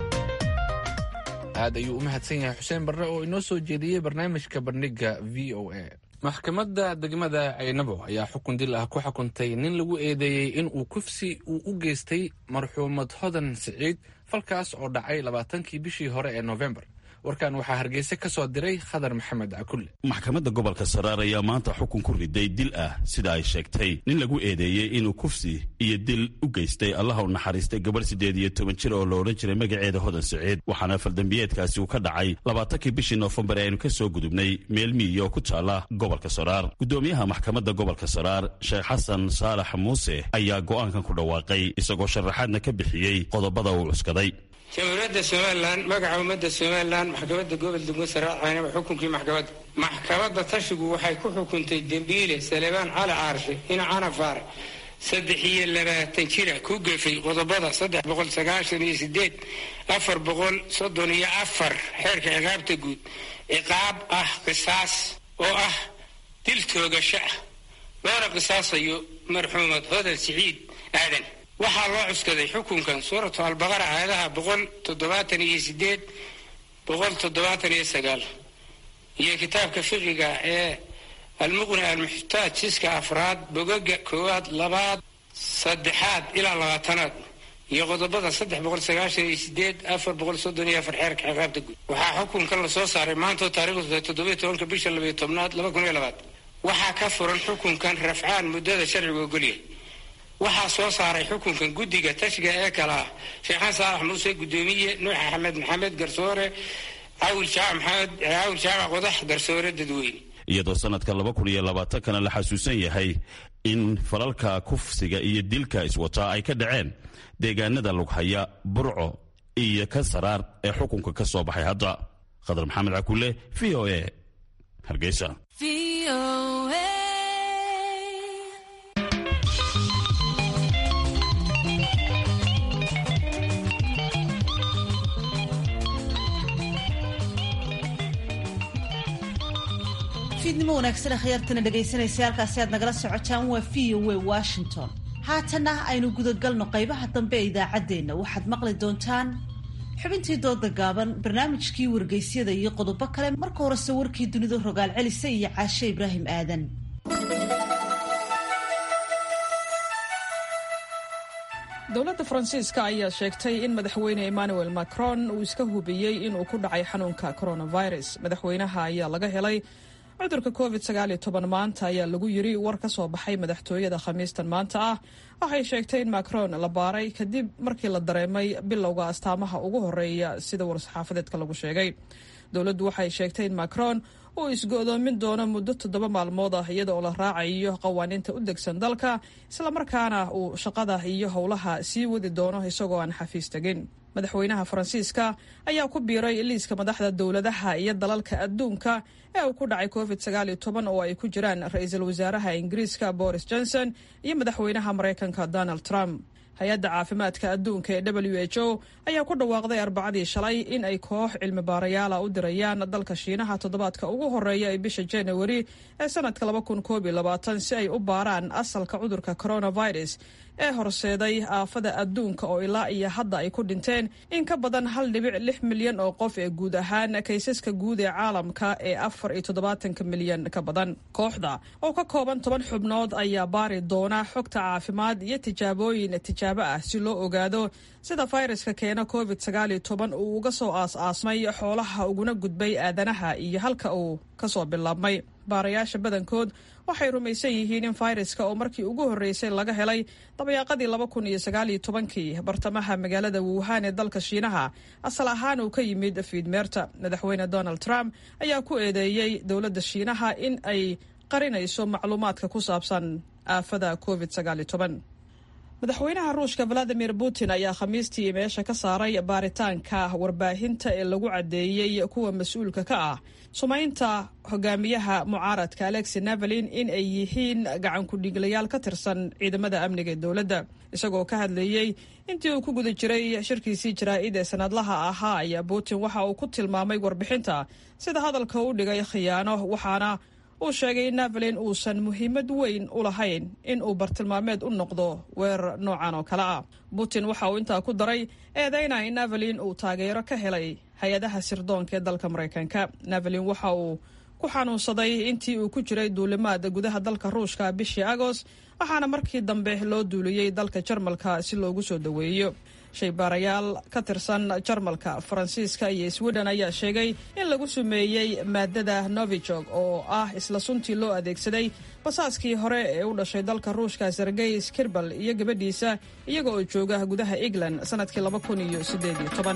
aad ayuu u mahadsan yahay xuseen barre oo inoo soo jeediyey barnaamijka bandhiga v o a maxkamadda degmada caynabo ayaa xukun dil ah ku xukuntay nin lagu eedeeyey in uu kufsi uu u geystay marxuumad hodan siciid falkaas oo dhacay labaatankii bishii hore ee noofembar warkan waxaa hargeysa ka soo diray khadar maxamed cakulle maxkamadda gobolka saraar ayaa maanta xukun ku riday dil ah sida ay sheegtay nin lagu eedeeyey inuu kufsi iyo dil u geystay allaha u naxariistay gabadh siddeed iyo toban jir oo la odhan jiray magaceeda hodan siciid waxaana faldambiyeedkaasi uu ka dhacay labaatankii bishii noofembar ee aynu ka soo gudubnay meel miyiga oo ku taalla gobolka saraar guddoomiyaha maxkamadda gobolka saraar sheekh xasan saalax muuse ayaa go'aankan ku dhawaaqay isagoo sharaxaadna ka bixiyey qodobada uu cuskaday jamhuuriyadda somalilan magaca ummadda somalilan maxkamadda gobol degmo saraar caynaba xukunkii maxkamadda maxkamadda tashigu waxay ku xukuntay dembiile salebaan cali caarshe ina canafaar saddex iyo labaatan jira ku gefay qodobada saddex boqol sagaashan iyo sideed afar boqol soddon iyo afar xeerka ciqaabta guud ciqaab ah qisaas oo ah dil toogasho ah loona qisaasayo marxuumad hodan siciid aadan waxaa loo cuskaday xukunkan suuratu albaqara aayadaha boqol toddobaatan iyo sideed boqol toddobaatan iyo sagaal iyo kitaabka fiqiga ee almuqni almuxtaaj siska afraad bogaga koowaad labaad saddexaad ilaa labaatanaad iyo qodobada saddex boqol sagaashan iyo sideed afar boqol soddon iyo afar xeerka ciqaabta guud waxaa xukunkan lasoo saaray maantoo taarikhdu tahay toddobiyo tobanka bisha labayo tobnaad laba kun iyo labaad waxaa ka furan xukunkan rafcaan muddada sharcigu ogolyahay waxaa soo saaray xukunkan guddiga tashiga ee kale ah sheekhan saalax muuse guddoomiye nuux axmed maxamed garsoore caawil jaac maxamed caawil jaaca qodax garsoore dadweyne iyadoo sanadka laba kun iyo labaatankana la xasuusan yahay in falalka kufsiga iyo dilka iswataa ay ka dhaceen deegaanada lughaya burco iyo ka saraar ee xukunka ka soo baxay hadda khadar maxamed cakule v o a hargeysa fiidnimo wanaagsan akhyaartana dhegaysanaysa halkaasi aad nagala socotaan waa v o a washington haatanna aynu gudagalno qaybaha dambe ee idaacaddeenna waxaad maqli doontaan xubintii dooda gaaban barnaamijkii wargeysyada iyo qodobo kale marka horese warkii dunida rogaal celisa iyo caashe ibraahim aadan dowladda faransiiska ayaa sheegtay in madaxweyne emmanuel macron uu iska hubiyey inuu ku dhacay xanuunka coronavirus madaxweynaha ayaa laga helay cudurka covid maanta ayaa lagu yiri war ka soo baxay madaxtooyada khamiistan maanta ah waxay sheegtay in macron la baaray kadib markii la dareemay bilowga astaamaha ugu horeeya sida war-saxaafadeedka lagu sheegay dowladdu waxay sheegtay in macron uu isgo-doomin doono muddo toddoba maalmood ah iyada oo la raacayo qawaaniinta u degsan dalka islamarkaana uu shaqada iyo howlaha sii wadi doono isagoo aan xafiis tegin madaxweynaha faransiiska ayaa ku biiray liiska madaxda dowladaha iyo dalalka adduunka ee uu ku dhacay covid sagaaliyo toban oo ay ku jiraan ra-iisul wasaaraha ingiriiska boris johnson iyo madaxweynaha maraykanka donald trump hay-adda caafimaadka adduunka ee w h o ayaa ku dhawaaqday arbacadii shalay in ay koox cilmi baarayaala u dirayaan dalka shiinaha toddobaadka ugu horeeya ee bisha januari ee sanadka laba kun koob iyo labaatan si ay u baaraan asalka cudurka coronavirus ee horseeday aafada adduunka oo ilaa iyo hadda ay ku dhinteen in ka badan hal dhibic lix milyan oo qof ee guud ahaan kaysaska guud ee caalamka ee afar iyo toddobaatanka milyan ka badan kooxda oo ka kooban toban xubnood ayaa baari doona xogta caafimaad iyo tijaabooyin tijaabo ah si loo ogaado sida fayraska keena covid sagaaliyo toban uu uga soo aas-aasmay xoolaha uguna gudbay aadanaha iyo halka uu kasoo bilaabmay baarayaasha badankood waxay rumaysan yihiin in fayraska oo markii ugu horreysay laga helay dabayaaqadii laba kun iyo sagaaliyo tobankii bartamaha magaalada wuhan ee dalka shiinaha asal ahaan uu ka yimid fiidmeerta madaxweyne donald trump ayaa ku eedeeyey dowladda shiinaha in ay qarinayso macluumaadka ku saabsan aafada covid sagaaliyo toban madaxweynaha ruushka valadimir putin ayaa khamiistii meesha ka saaray baaritaanka warbaahinta ee lagu caddeeyey kuwa mas-uulka ka ah sumaynta hogaamiyaha mucaaradka alexi navalin in ay yihiin gacan ku-dhiiglayaal ka tirsan ciidamada amniga ee dowladda isagoo ka hadlayey intii uu ku guda jiray shirkiisii jaraa'id ee sanadlaha ahaa ayaa putin waxa uu ku tilmaamay warbixinta sida hadalka u dhigay khiyaano waxaana uu sheegay in navalin uusan muhiimad weyn u lahayn in uu bartilmaameed u noqdo weerar noocan oo kale ah putin waxa uu intaa ku daray eedeyna in navalin uu taageero ka helay hay-adaha sirdoonka ee dalka maraykanka navalin waxa uu ku xanuunsaday intii uu ku jiray duulimaad gudaha dalka ruushka bishii agost waxaana markii dambe loo duuliyey dalka jarmalka si loogu soo daweeyo shaybaarayaal ka tirsan jarmalka faransiiska iyo sweden ayaa sheegay in lagu sumeeyey maadada novijog oo ah isla suntii loo adeegsaday basaaskii hore ee u dhashay dalka ruushka sergey skirbal iyo gabadhiisa iyaga oo jooga gudaha england sanadkii laba kun iyo sideed iyo toban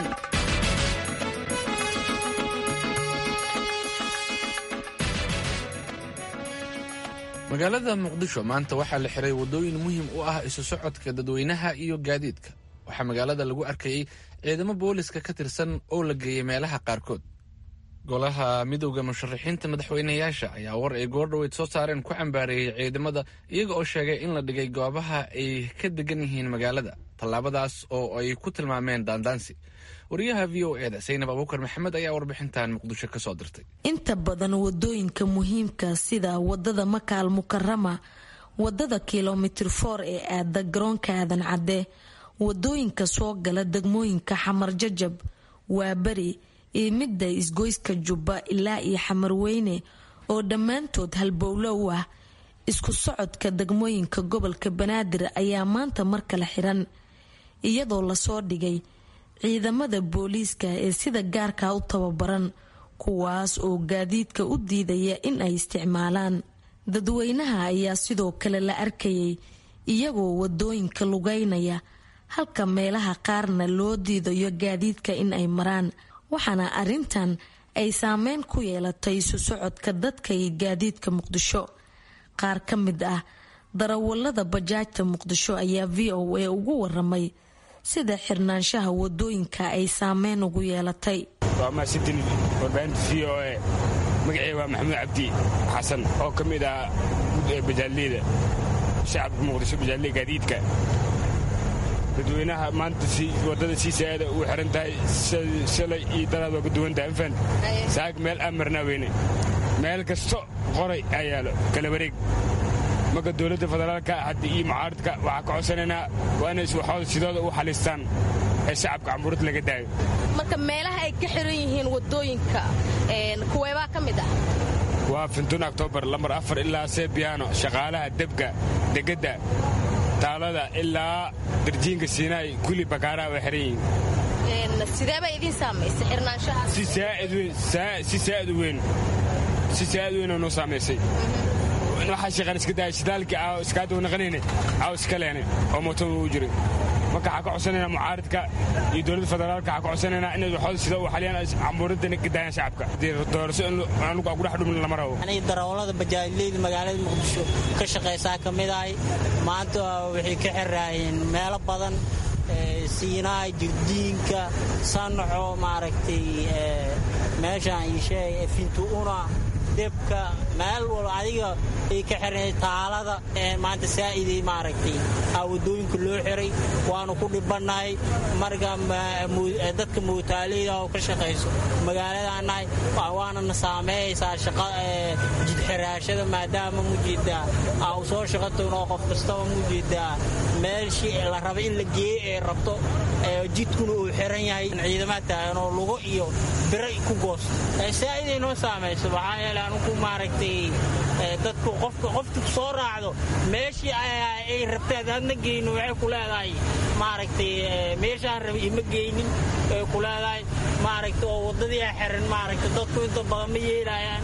magaalada muqdisho maanta waxaa la xiray waddooyin muhiim u ah isu socodka dadweynaha iyo gaadiidka waxaa magaalada lagu arkayey ciidamo booliska ka tirsan oo la geeyey meelaha qaarkood golaha midowda musharaxiinta madaxweynayaasha ayaa war ay goordhoweyd soo saareen ku cambaareeyey ciidamada iyaga oo sheegay in la dhigay goobaha ay ka degan yihiin magaalada tallaabadaas oo ay ku tilmaameen daandaansi wariyaha v o eda saynab abuukar maxamed ayaa warbixintan muqdisho ka soo dirtay inta badan wadooyinka muhiimka sida wadada makaal mukarama wadada kilomitir for ee aada garoonka aadan cadde wadooyinka soo gala degmooyinka xamar jajab waa beri iyo midda isgoyska jubba ilaa iyo xamarweyne oo dhammaantood halbowlo u ah isku socodka degmooyinka gobolka banaadir ayaa maanta mar kale xiran iyadoo lasoo dhigay ciidamada booliiska ee sida gaarka u tababaran kuwaas oo gaadiidka u diidaya in ay isticmaalaan dadweynaha ayaa sidoo kale la arkayay iyagoo wadooyinka lugeynaya halka meelaha qaarna loo diidayo gaadiidka in ay maraan waxaana arintan ay saameyn ku yeelatay isu socodka dadka iyo gaadiidka muqdisho qaar ka mid ah darawalada bajaajta muqdisho ayaa v o a ugu waramay sida xirnaanshaha wadooyinka ay saameyn ugu yeelatay waa mahadsantin warbaahinta v o a magaceyga waa maxamuud cabdi xasan oo ka mid ah bajaalleyda shacabka muqdisho bajaalley gaadiidka dadweynaha maanta wadada sii saada u xiran tahay shalay iyo daraad waa ka duwantahay anfan saag meel aan marnaa weyne meel kasto qoray aa yaalo kala wareeg marka dowladda federaalka haddi iyo mucaaradka waxaa ka codsanaynaa waa inay waxooda sidooda u xalistaan ee shacabka cambuurad laga daayo marka meelaha ay ka xiran yihiin wadooyinka kuweebaa ka mid ah waa fintun octoobar lambar afar ilaa sebiyaano shaqaalaha debka degedda taalada ilaa darjiinka siinaay kuli bakaaraha way xiran yihiin sideebay idiin saamaysay xirnaanshahaas si saa'id u weyn si saa'id u weynoo noo saamaysay waxaa shaqaan iska daaya shidaalkii aa iskaaduu naqanayne aa iska leene oo mootada uu jiray marka waxaa ka codsanayna mucaaridka iyo dowladda federaalka waxaa ka codsanayna inay waxooda sida u xaliyaan cambuuradana ka daayaan shacabka doorasho in anugu aan ku dhex dhumin lama rabo darawallada bajaajleyda magaalada muqdisho ka shaqaysaa ka mid ahay maanta waxay ka xiraayeen meelo badan siinaay jirdiinka sanaxo maaragtay meeshaan isheeg fintuuna debka meel walba adiga ay ka xiran taalada maanta saa'iday maaragtay aa waddooyinka loo xiray waanu ku dhibannahay marka dadka muutaaleyda oo ka shaqayso magaaladaanahay waanana saameeyaysaa shaqa jidxiraashada maadaama mujeedaa aa u soo shaqo tagno qof kastaba mujeedaa meelshii la raba in la geeyo ee rabto jidkuna uu xiran yahay ciidamaad taagan oo lugo iyo biro ku goosto saa'iday noo saamayso maxaa yeele anugu maaragtay dadku qofka qofti ku soo raacdo meeshii ay rabteen aadna geyno waxay ku leedahay maaragtay meeshaan raba ima geynin ay ku leedahay maaragtay oo waddadii a xiran maaragtay dadku inta badan ma yeelayaan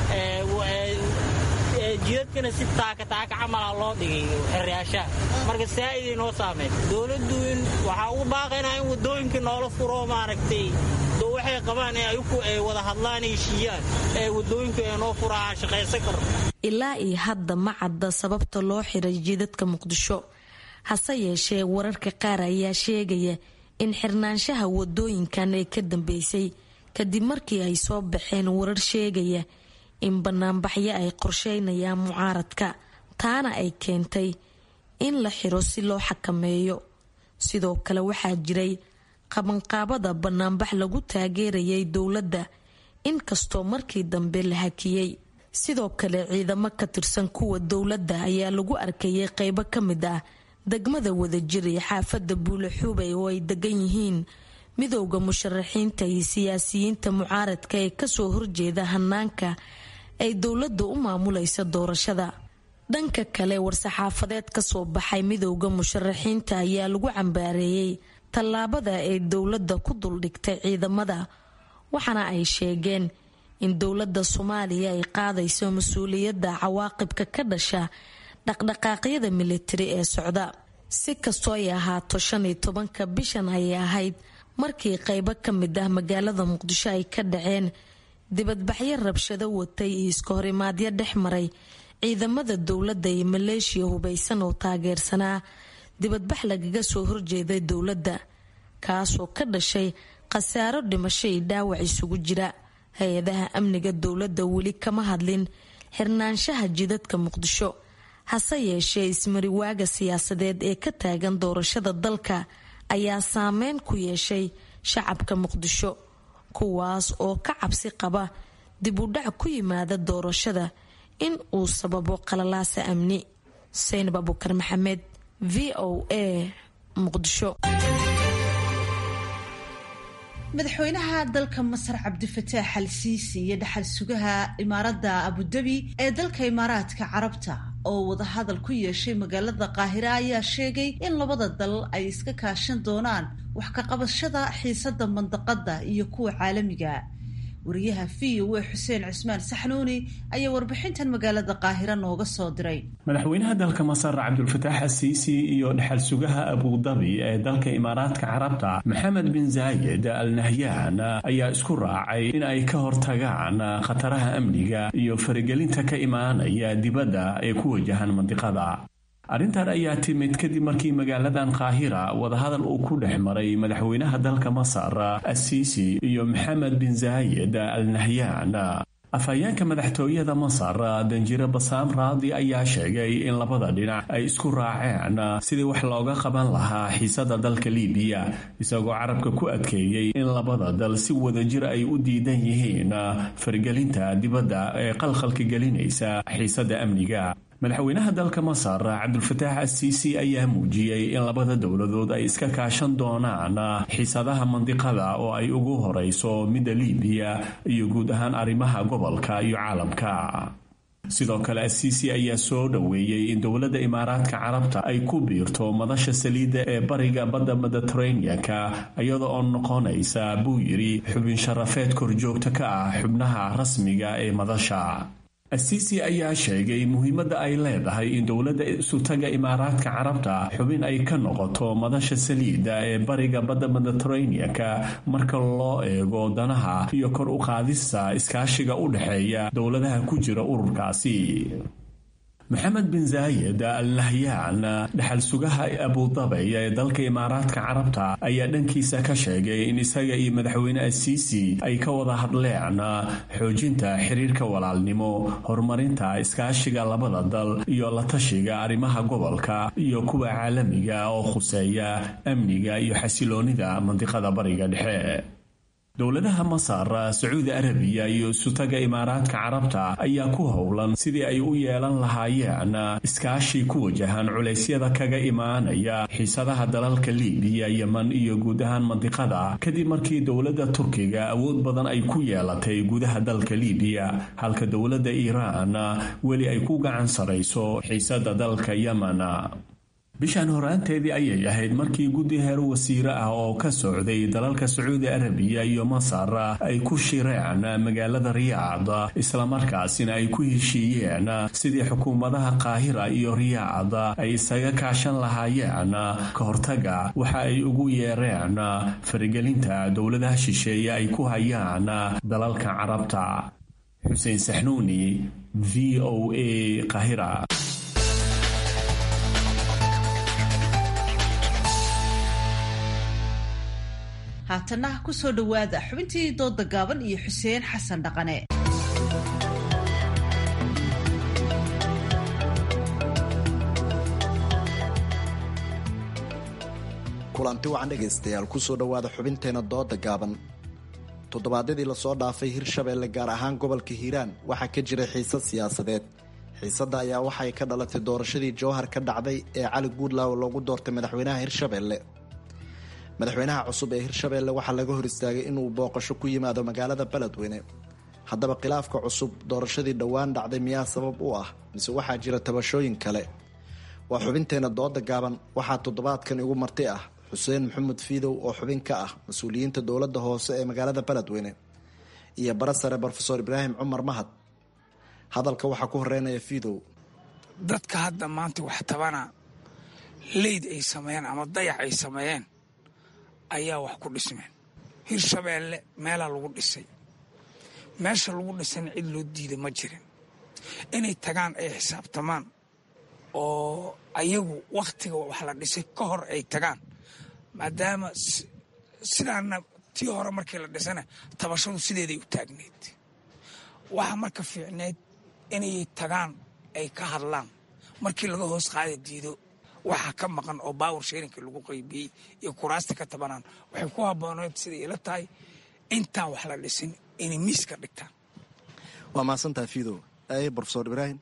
jidadkana si taaka taaka camala loo dhigay xiryaashaha marka saa'iday noo saameyn dowladdu in waxaa ugu baaqaynaa in waddooyinka noola furo maaragtay waxay qabaan ee ayuku ay wada hadlaan heshiiyaan ee waddooyinka ee noo furaha shaqaysan karo ilaa iyo hadda ma cadda sababta loo xiray jidadka muqdisho hase yeeshee wararka qaar ayaa sheegaya in xirnaanshaha wadooyinkan ay ka dambeysay kadib markii ay soo baxeen warar sheegaya in banaanbaxyo ay qorsheynayaan mucaaradka taana ay keentay in la xiro si loo xakameeyo sidoo kale waxaa jiray qabanqaabada banaanbax lagu taageerayay dowladda inkastoo markii dambe la hakiyey sidoo kale ciidamo ka tirsan kuwa dowladda ayaa lagu arkayay qeybo ka mid ah degmada wadajir iyo xaafadda buule xubay oo ay degan yihiin midowda musharaxiinta iyo siyaasiyiinta mucaaradka ee kasoo horjeeda hanaanka ay dowladda u maamulaysa doorashada dhanka kale war-saxaafadeed kasoo baxay midowda musharaxiinta ayaa lagu cambaareeyey tallaabada ay dowladda ku duldhigtay ciidamada waxaana ay sheegeen in dowladda soomaaliya ay qaadayso mas-uuliyadda cawaaqibka ka dhasha dhaqdhaqaaqyada militari ee socda si kastoo ay ahaato shan iyo tobanka bishan ayay ahayd markii qeybo ka mid ah magaalada muqdisho ay ka dhaceen dibadbaxyo rabshado watay iyo iska horimaadyo dhex maray ciidamada dowladda iyo maleeshiya hubaysan oo taageersanaa dibadbax lagaga soo horjeeday dowladda kaasoo ka dhashay khasaaro dhimasho iyo dhaawac isugu jira hay-adaha amniga dowladda weli kama hadlin xirnaanshaha jidadka muqdisho hase yeeshee ismariwaaga siyaasadeed ee ka taagan doorashada dalka ayaa saameyn ku yeeshay shacabka muqdisho kuwaas oo ka cabsi qaba dib u dhac ku yimaada doorashada in uu sababo qalalaasa amni saynab abukar maxamed v o a muqdisho madaxweynaha dalka masar cabdifataax al siisi iyo dhaxal sugaha imaaradda abudabi ee dalka imaaraadka carabta oo wadahadal ku yeeshay magaalada qaahira ayaa sheegay in labada dal ay iska kaashan doonaan wax ka qabashada xiisada mandaqada iyo kuwa caalamiga wariyaha v o a xuseen cismaan saxnuuni ayaa warbixintan magaalada qaahira nooga soo diray madaxweynaha dalka masar cabdulfataax asiisi iyo dhexal sugaha abudabi ee dalka imaaraadka carabta maxamed bin zaayed al nahyan ayaa isku raacay in ay ka hortagaan khataraha amniga iyo faragelinta ka imaanaya dibadda ee ku wajahan mandiqada arrintan ayaa timid kadib markii magaaladan qaahira wadahadal uu ku dhex maray madaxweynaha dalka masar asiisi iyo maxamed bin zaayed al nahyan afhayeenka madaxtooyada masar danjire basaam raadi ayaa sheegay in labada dhinac ay isku raaceen sidii wax looga qaban lahaa xiisada dalka libiya isagoo carabka ku adkeeyey in labada dal si wadajir ay u diidan yihiin fargelinta dibadda ee qalqalka gelinaysa xiisada amniga madaxweynaha dalka masar cabdulfataax asiisi ayaa muujiyey in labada dowladood ay iska kaashan doonaan xiisadaha mandiqada oo ay ugu horeyso midda libiya iyo guud ahaan arrimaha gobolka iyo caalamka sidoo kale asiisi ayaa soo dhoweeyey in dowladda imaaraadka carabta ay ku biirto madasha saliidda ee bariga badda mediteraneanka iyada oo noqonaysa buu yidhi xubin sharafeed korjoogta ka ah xubnaha rasmiga ee madasha asiisi ayaa sheegay muhiimadda ay leedahay in dowladda isutaga imaaraadka carabta xubin ay ka noqoto madasha saliidda ee bariga badda mediteraneanka marka loo eego danaha iyo kor u qaadista iskaashiga u dhexeeya dowladaha ku jira ururkaasi maxamed bin zaayed al nahyaan dhexal sugaha abudabay ee dalka imaaraadka carabta ayaa dhankiisa ka sheegay in isaga iyo madaxweyne asiisi ay ka wada hadleen xoojinta xiriirka walaalnimo horumarinta iskaashiga labada dal iyo la tashiga arrimaha gobolka iyo kuwa caalamiga oo khuseeya amniga iyo xasiloonida mandiqada bariga dhexe dowladaha masar sacuudi arabiya iyo isutaga imaaraadka carabta ayaa ku howlan sidii ay u yeelan lahaayeen iskaashi ku wajahan culeysyada kaga imaanaya xiisadaha dalalka libiya yeman iyo guud ahaan mandiqada kadib markii dowladda turkiga awood badan ay ku yeelatay gudaha dalka libiya halka dowladda iiraan weli ay ku gacan sarayso xiisada dalka yemen bishan horaanteedii ayay ahayd markii guddi heer wasiire ah oo ka socday dalalka sacuudi arabiya iyo masar ay ku shireen magaalada riyaad islamarkaasina ay ku heshiiyeen sidii xukuumadaha qaahira iyo riyaad ay isaga kaashan lahaayeen ka hortaga waxa ay ugu yeereen faragelinta dowladaha shisheeye ay ku hayaan dalalka carabta xuseen saxnuuni v o a qaahira haatana ku soo dhowaada xubintii dooda gaaban iyo xuseen xasan dhaqane kulanti wacan dhegaystayaal kusoo dhowaada xubinteena dooda gaaban toddobaadyadii lasoo dhaafay hirshabeelle gaar ahaan gobolka hiiraan waxaa ka jiray xiisad siyaasadeed xiisadda ayaa waxay ka dhalatay doorashadii jowhar ka dhacday ee cali guudlaaw loogu doortay madaxweynaha hirshabeelle madaxweynaha cusub ee hirshabeelle waxaa laga hor istaagay inuu booqasho ku yimaado magaalada beledweyne haddaba khilaafka cusub doorashadii dhowaan dhacday miyaa sabab u ah mise waxaa jira tabashooyin kale waa xubinteena dooda gaaban waxaa toddobaadkan igu marti ah xuseen maxamed fiidow oo xubin ka ah mas-uuliyiinta dowladda hoose ee magaalada beledweyne iyo bara sare brofesor ibraahim cumar mahad hadalka waxaa ku horeynaya fiidow dadka hadda maanta wax tabana leyd ay sameeyeen ama dayax ay sameeyeen ayaa wax ku dhismeen hirshabeelle meelaa lagu dhisay meesha lagu dhisayna cid loo diida ma jirin inay tagaan ay xisaabtamaan oo ayagu wakhtiga wax la dhisay ka hor ay tagaan maadaama sidaana tii hore markii la dhisana tabashadu sideeday u taagneyd waxaa marka fiicneyd inay tagaan ay ka hadlaan markii laga hoos qaada diido waxaa ka maqan oo baawar sheerinka lagu qaybiyey iyo kuraasta ka tabanaan waxay ku habbooneed siday ila tahay intaan wax la dhisin inay miiska dhigtaan waa mahadsantaha fiidow aye brofesor ibraahim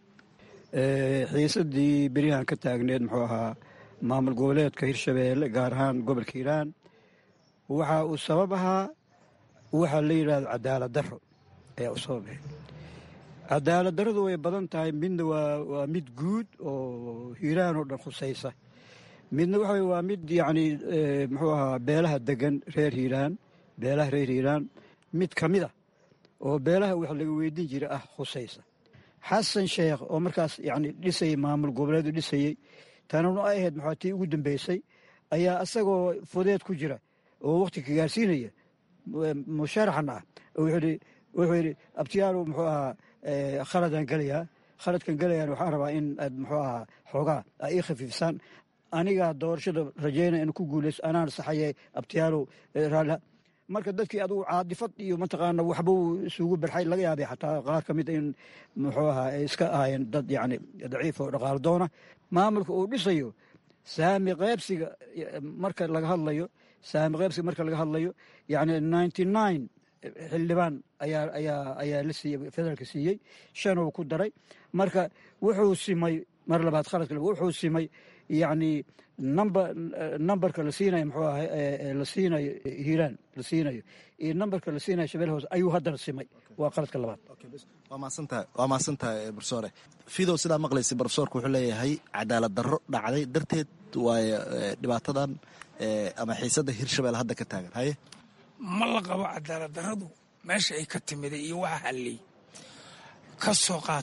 xiisadii beryahan ka taagneed muxuu ahaa maamul goboleedka hirshabeelle gaar ahaan gobolka hiiraan waxa uu sabab ahaa waxaa la yidhahdo cadaalad daro ayaa u sabab ahayd cadaalad daradu way badan tahay midna waa mid guud oo hiiraan oo dhan khusaysa midna waxa waa mid yacni muxuu ahaa beelaha degan reer hiiraan beelaha reer hiiraan mid ka mid a oo beelaha wax laga weydiin jira ah khusaysa xasan sheekh oo markaas yacni dhisayay maamul goboleedu dhisayey tanuna ay ahayd maxaa tii ugu dambeysay ayaa isagoo fudeed ku jira oo wakhti ka gaarsiinaya musharaxan ah wuxuu yidhi abtiyaalow muxuu ahaa khaladaan gelayaa khaladkan gelayaan waxaan rabaa in aad muxuu ahaa xoogaa a ii khafiifsaan anigaa doorashada rajaynaya in ku guulayso anaan saxaye abtiyaalow raaliha marka dadkii adugu caadifad iyo mataqaana waxbuu isugu barxay laga yaabay xataa qaar ka mid in muxuu ahaa ay iska ahaayeen dad yacni daciif oo dhaqaalo doona maamulka uu dhisayo saami qaybsiga marka laga hadlayo saami qaybsiga marka laga hadlayo yacni ninety nine xildhibaan ayaa ayaa ayaa la siiyey federaalka siiyey shan uu ku daray marka wuxuu simay mar labaad khaladka wuxuu simay yacni number numberka la siinayo muxuu ahay la siinayo hiiraan la siinayo iyo numberka la siinayo shabelle hoose ayuu haddana simay waa qaladka labaad waa mahadsantahay waa mahadsantahay brofesore fidow sidaa maqlaysa brofesorku wuxuu leeyahay cadaalad darro dhacday darteed waayo dhibaatadan ama xiisadda hirshabelle hadda ka taagan haye ma la qabo cadaalad darradu meesha ay ka timiday iyo waxa halliy ka soo qaad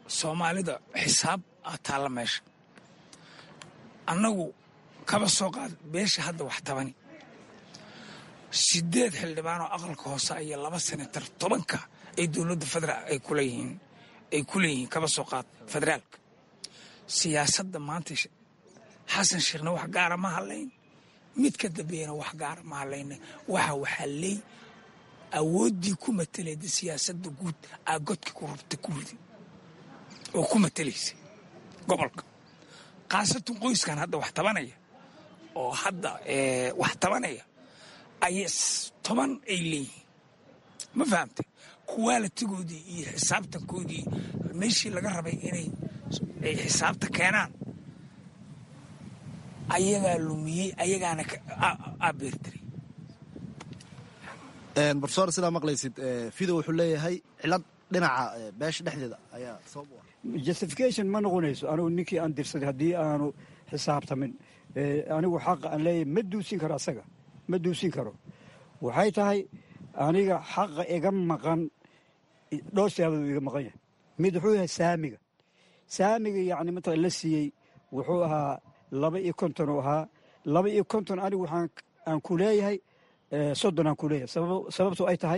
soomaalida xisaab aa taalla meesha annagu kaba soo qaad beesha hadda wax tabani sideed xildhibaanoo aqalka hoose iyo laba senatar tobanka ay dowladda federaal ay kuleeyihiin ay ku leeyihiin kaba soo qaad federaalka siyaasadda maanta xasan sheekhna wax gaara ma hadlayn mid ka dambeeyana wax gaara ma hadlayna waxa waxaa leey awooddii ku mateleeda siyaasadda guud aa godka ku rabta ku ridi oo ku matelaysa gobolka khaasatan qoyskan hadda wax tabanaya oo hadda wax tabanaya ay toban ay leeyihiin ma fahamte kuwaalitigoodii iyo xisaabtankoodii meeshii laga rabay inay ay xisaabta keenaan ayagaa lumiyey ayagaana abeertiray barsoor sidaa maqlaysid fido wuxuu leeyahay cilad dhinaca beesha dhexdeeda ayaa sabab u ah justification ma noqonayso anigu ninkii aan dirsaday haddii aanu xisaabtamin anigu xaqa aan leeyahay ma duusin karo asaga ma duusin karo waxay tahay aniga xaqa iga maqan dhowr siyaabood iga maqan yahay mid wuxuu yahay saamiga saamiga yacni matala la siiyey wuxuu ahaa laba iyo konton uu ahaa laba iyo konton anigu waxaan aan ku leeyahay soddon aan ku leeyahay sababto ay tahay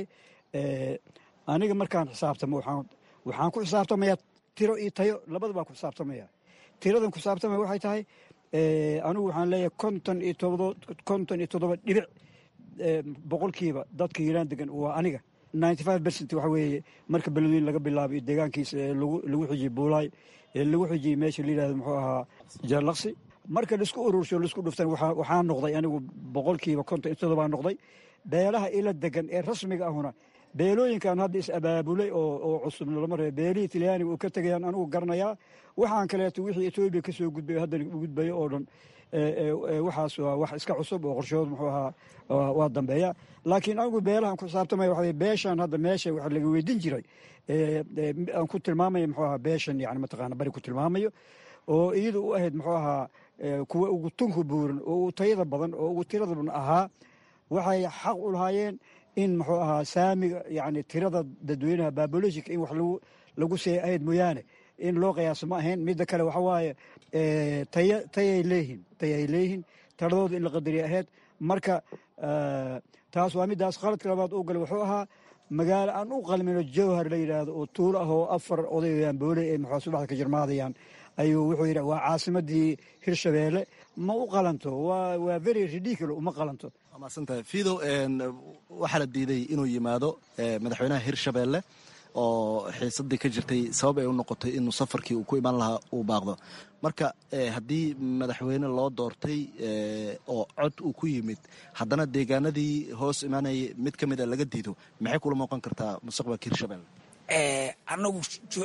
aniga markaan xisaabtamo waxaan waxaan ku xisaabtamayaa tiro iyo tayo labada baan ku xisaabtamaya tiradan ku xisaabtamaya waxay tahay anigu waxaan leeyahay konton iyo todoba konton iyo toddoba dhibic boqolkiiba dadka hiiraan degan waa aniga ninety five percent waxa weeye marka beledweyn laga bilaabo iyo deegaankiisa ee lagu xijiyey buulaay ee lagu xijiyey meesha la yidhahdo muxuu ahaa jaalaqsi marka laisku urursho laisku dhuftan waxaa noqday anigu boqolkiiba konton iyo toddobaa noqday beelaha ila degan ee rasmiga ahuna beelooyinkan hadda is abaabulay oo cusub lama ree beelihii talyaaniga uu ka tegayaan anigu garanayaa waxaan kaleeto wixii etoobiya ka soo gudbay haddana u gudbayo oo dhan waxaas waa wax iska cusub oo qorshood muxuu ahaa waa dambeeya laakiin anigu beelahan ku xisaabtamaya waxa beeshan hadda meesha waxa laga weydin jiray aan ku tilmaamaya muxuu ahaa beeshan yani mataqaana bari ku tilmaamayo oo iyada u ahayd muxuu ahaa kuwa ugu tunka buuran oo ugu tayada badan oo ugu tirada badan ahaa waxay xaq u lahaayeen in muxuu ahaa saamiga yani tirada dadweynaha babolojika in wax lagu lagu seeya ahayd mooyaane in loo qiyaaso ma ahayn midda kale waxa waaye taya tayay leeyihin tayay leeyihin taladooda in la qadariya ahayd marka taas waa middaas qaladka labaad uu galay wuxuu ahaa magaalo aan u qalmino jowhar la yidhaahdo oo tuulo ah oo afar odayayaan boole ee maxaa subaxda ka jirmaadayaan ayuu wuxuu yidhi waa caasimadii hirshabeelle ma u qalanto waa very ridiculo uma qalanto maasantahay fido waxaa la diiday inuu yimaado madaxweynaha hirshabeelle oo xiisadii ka jirtay sabab ay u noqotay inuu safarkii uu ku iman lahaa uu baaqdo marka haddii madaxweyne loo doortay oo cod uu ku yimid haddana deegaanadii hoos imaanayay mid ka mid a laga diido maxay kula muuqan kartaa mustaqbalka hirshabelle anagu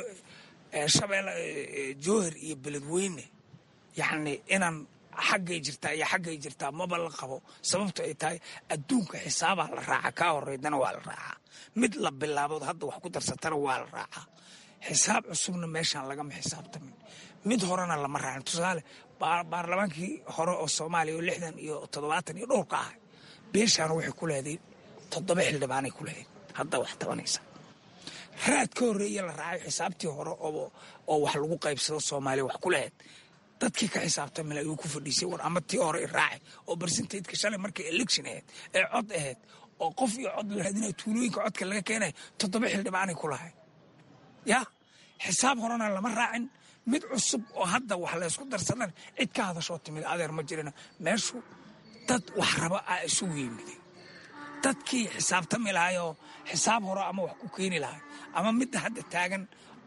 shabeelle jowhar iyo beledweyne yacni inaan xaggay jirtaa iyo xaggay jirtaa maba la qabo sababto ay tahay adduunka xisaabaa la raaca kaa horeydana waa la raacaa mid la bilaabood hadda wax ku darsatana waa la raacaa xisaab cusubna meeshaan lagama xisaabtamin mid horena lama raacin tusaale baarlamaankii hore oo soomaaliya oo lixdan iyo toddobaatan iyo dhowrka ahay beeshaana waxay ku leeday toddoba xildhibaanay ku leedayn hadda wax tabanaysa raad ka horreeya la raacay xisaabtii hore oo wax lagu qaybsado soomaaliya wax ku lahayd dadkii ka xisaabtamil ayuu ku fadhiisay war ama tii hore i raacay oo barsintaydka shalay markay election ahayd ee cod ahayd oo qof iyo cod la raadinaya tuulooyinka codka laga keenay toddoba xildhibaanay ku lahay ya xisaab horena lama raacin mid cusub oo hadda wax laysku darsadan cid ka hadashoo timid adeer ma jirina meeshu dad wax raba a isugu yimiday dadkii xisaabtami lahayoo xisaab hore ama wax ku keeni lahay ama midda hadda taagan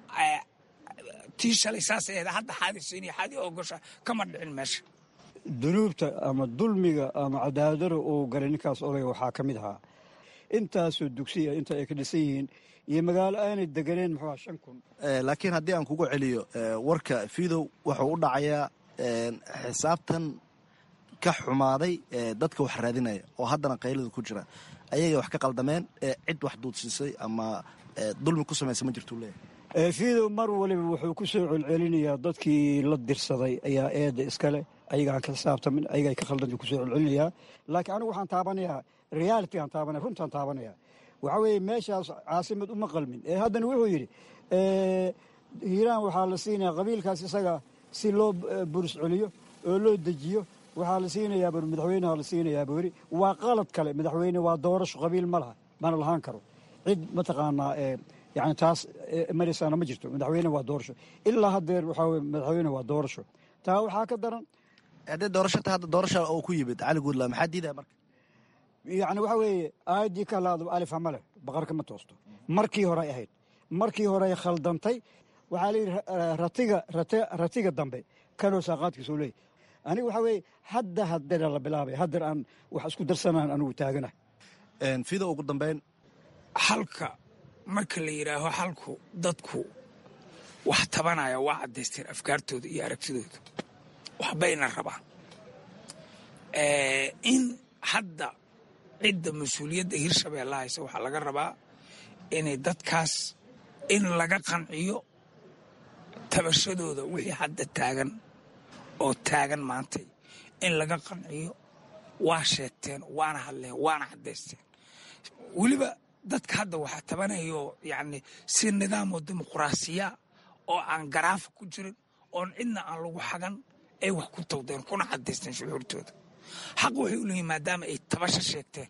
tii shalay saas ahayd hadda xaadisiiniyo xaadi ogosha kama dhicin meesha dunuubta ama dulmiga ama cadaadara uu galay ninkaas odayga waxaa ka mid ahaa intaasoo dugsiya inta ay ka dhisan yihiin iyo magaalo aanay deganeen muxuuha shan kun laakiin haddii aan kugu celiyo warka fidow wuxuu u dhacayaa xisaabtan ka xumaaday dadka wax raadinaya oo haddana qaylada ku jira ayagay wax ka qaldameen cid wax duudsiisay ama dulmi ku samaysa ma jirtuu leeyahay fidow mar waliba wuxuu ku soo celcelinayaa dadkii la dirsaday ayaa eedda iskale ayagaan ka xisaabtamin ayagaa ka khaldanta kusoo celcelinayaa laakiin anigu waxaan taabanayaa reality aan taabanaya runtaan taabanaya waxaa weeye meeshaas caasimad uma qalmin ee haddana wuxuu yidhi hiiraan waxaa la siinaya qabiilkaas isaga si loo buris celiyo oo loo dejiyo waxaa la siinayaa bur madaxweyneha la siinayaa buri waa qalad kale madaxweyne waa doorasho qabiil ma laha mana lahaan karo cid mataqaanaa yani taas maraysaana ma jirto madaxweyne waa doorasho ilaa haddeer waxaa weye madaxweyne waa doorasho taa waxaa ka daran haddee doorashata hadda doorasha oo ku yimid cali guudla maxaa diidaya marka yacni waxaa weeye aayaddii ka laado alifa ma leh baqarka ma toosto markii horey ahayd markii horey khaldantay waxaa la yidhi ratiga ratiga dambe kanoo saaqaadkiisuu leeyahy aniga waxaa weeye hadda haddeera la bilaabay haddeer aan wax isku darsanaan anigu taagana fida ugu dambeyn halka marka la yidhaaho halku dadku wax tabanaya waa caddaysteen afkaartooda iyo aragtidooda waxbayna rabaan in hadda cidda mas-uuliyadda hirshabeella haysa waxaa laga rabaa inay dadkaas in laga qanciyo tabashadooda wixii hadda taagan oo taagan maantay in laga qanciyo waa sheegteen waana hadleen waana caddaysteen weliba dadka hadda waxaa tabanayo yacni si nidaamoo dimuquraasiya oo aan garaafa ku jirin oon cidna aan lagu xagan ay wax ku tawdeen kuna caddaysteen shucuurtooda xaq waxay u leeyihin maadaama ay tabasho sheegteen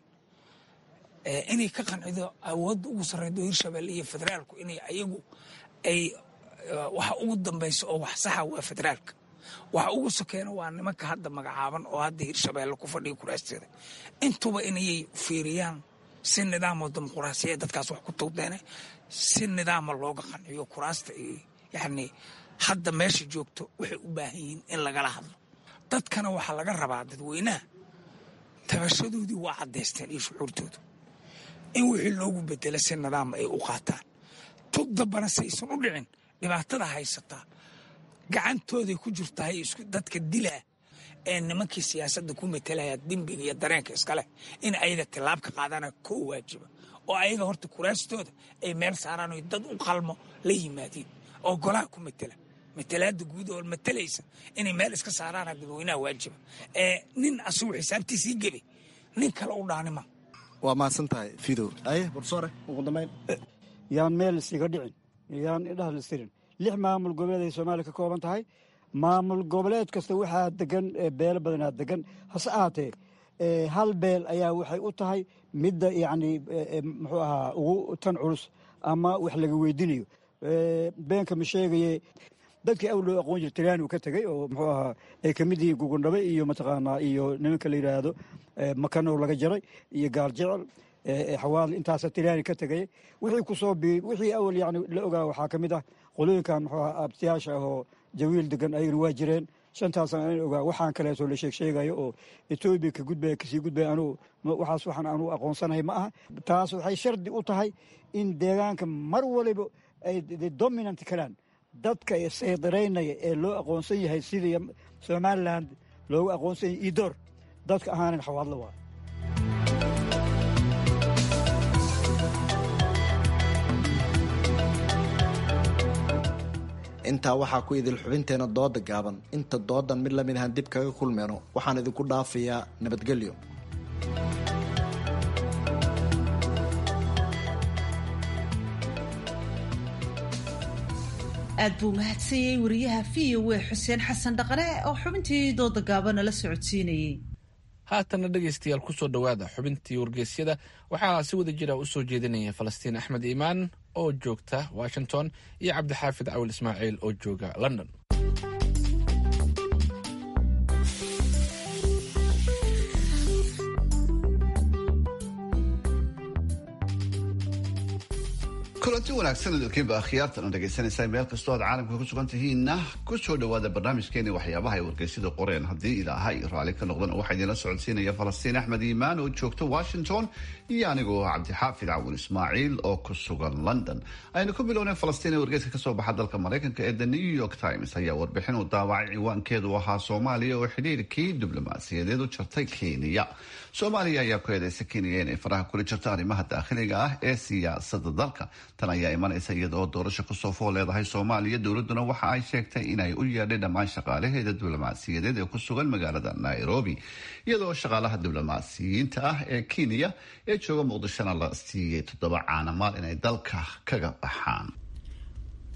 inay ka qancido awoodda ugu sarreydo hirshabelle iyo federaalku inay ayagu ay waxa ugu dambaysa oo wax saxa waa federaalka waxa ugu sokeena waa nimanka hadda magacaaban oo hadda hirshabeelle ku fadhiya kuraasteeda intuba inayay fiiriyaan si nidaamoo dimuquraasiya dadkaas wax ku tawdeene si nidaama looga qanciyo kuraasta iyo yacni hadda meesha joogto waxay u baahan yihiin in lagala hadlo dadkana waxaa laga rabaa dadweynaha tabashadoodii waa caddaysteen iyo shucuurtooda in wixii loogu bedela si nidaama ay u qaataan tug dambana si aysan u dhicin dhibaatada haysataa gacantooday ku jirtahay isku dadka dilaa ee nimankii siyaasadda ku metelaya dembiga iyo dareenka iskaleh in ayaga tilaab ka qaadana koo waajiba oo ayaga horta kuraastooda ay meel saaraan o dad u qalmo la yimaadiin oo golaha ku metela matalaada guud oo matalaysa inay meel iska saaraana dadweynaha waajiba ee nin asugu xisaabtiisii gebay nin kale u dhaanima waa mahadsan tahay fidow aye borsoore ugu dambeyn yaan meel isiga dhicin yaan idhaha listirin lix maamul goboleed ay soomaaliya ka kooban tahay maamul goboleed kasta waxaa degan beelo badanaa degan hase ahaatee hal beel ayaa waxay u tahay midda yacni muxuu ahaa ugu tan culus ama wax laga weydiinayo beenka ma sheegaye dadkii awl loo aqoon jira talyaani uu ka tegey oo muxuu ahaa ay ka mid yihiin gugundhabe iyo mataqaanaa iyo nimanka la yidhaahdo makanow laga jaray iyo gaal jecel xawaal intaasa talyaani ka tegay wixii kusoo bii wixii awal yani la ogaa waxaa ka mid ah qolooyinkan muxuu ahaa abtiyaasha ahoo jawiil degan ayagana waa jireen shantaasna an ogaa waxaan kaleeto la sheeg sheegayo oo etoobiya ka gudbaya kasii gudbaya anugu waxaas waxaan anugu aqoonsanahay ma aha taas waxay shardi u tahay in deegaanka mar waliba ay dominant karaan dadka saydareynaya ee loo aqoonsan yahay sidii somalilan loogu aqoonsan yahay idoor dadka ahaanan xawaadlo waa intaa waxaa ku idil xubinteena dooda gaaban inta doodan mid lamid ahaan dib kaga kulmeyno waxaan idinku dhaafayaa nabadgelyo aad buu mahadsanyey wariyaha v o e xuseen xasan dhaqane oo xubintii dooda gaabana la socodsiinayey haatana dhegaystayaal kusoo dhowaada xubintii wargeysyada waxaa si wada jira u soo jeedinaya falastiin axmed iimaan oo joogta washington iyo cabdixaafid cawil ismaaciil oo jooga london kulanti wanaagsan idinkiinba akhyaartan dhegaysanaysaa meel kastoo aad caalamka ku sugan tihiinna ku soo dhowaada barnaamijkeeni waxyaabaha ay wargeysyada qoreen haddii ilaahay raalli ka noqdan waxaa idinla socodsiinaya falastiin axmed iimaan oo joogta washington iyo anigoo cabdixaafid cawin ismaaciil oo ku sugan london aynu ku bilownay falastiin ee wargeyska kasoo baxa dalka maraykanka ee the new york times ayaa warbixin uu daawacay ciwaankeedu ahaa soomaaliya oo xidhiirkii diblomaasiyadeed u jartay kenya soomaaliya ayaa ku eedeysa kenya inay faraha kula jirto arrimaha daakhiliga ah ee siyaasada dalka tan ayaa imanaysa iyada oo doorasho kusoo fool leedahay soomaaliya dowladuna waxa ay sheegtay inay u yeedhay dhammaan shaqaalaheeda diblomaasiyadeed ee ku sugan magaalada nairobi iyadoo shaqaalaha diblomaasiyiinta ah ee kenya ee jooga muqdishona la siiyey toddoba caanamaal inay dalka kaga baxaan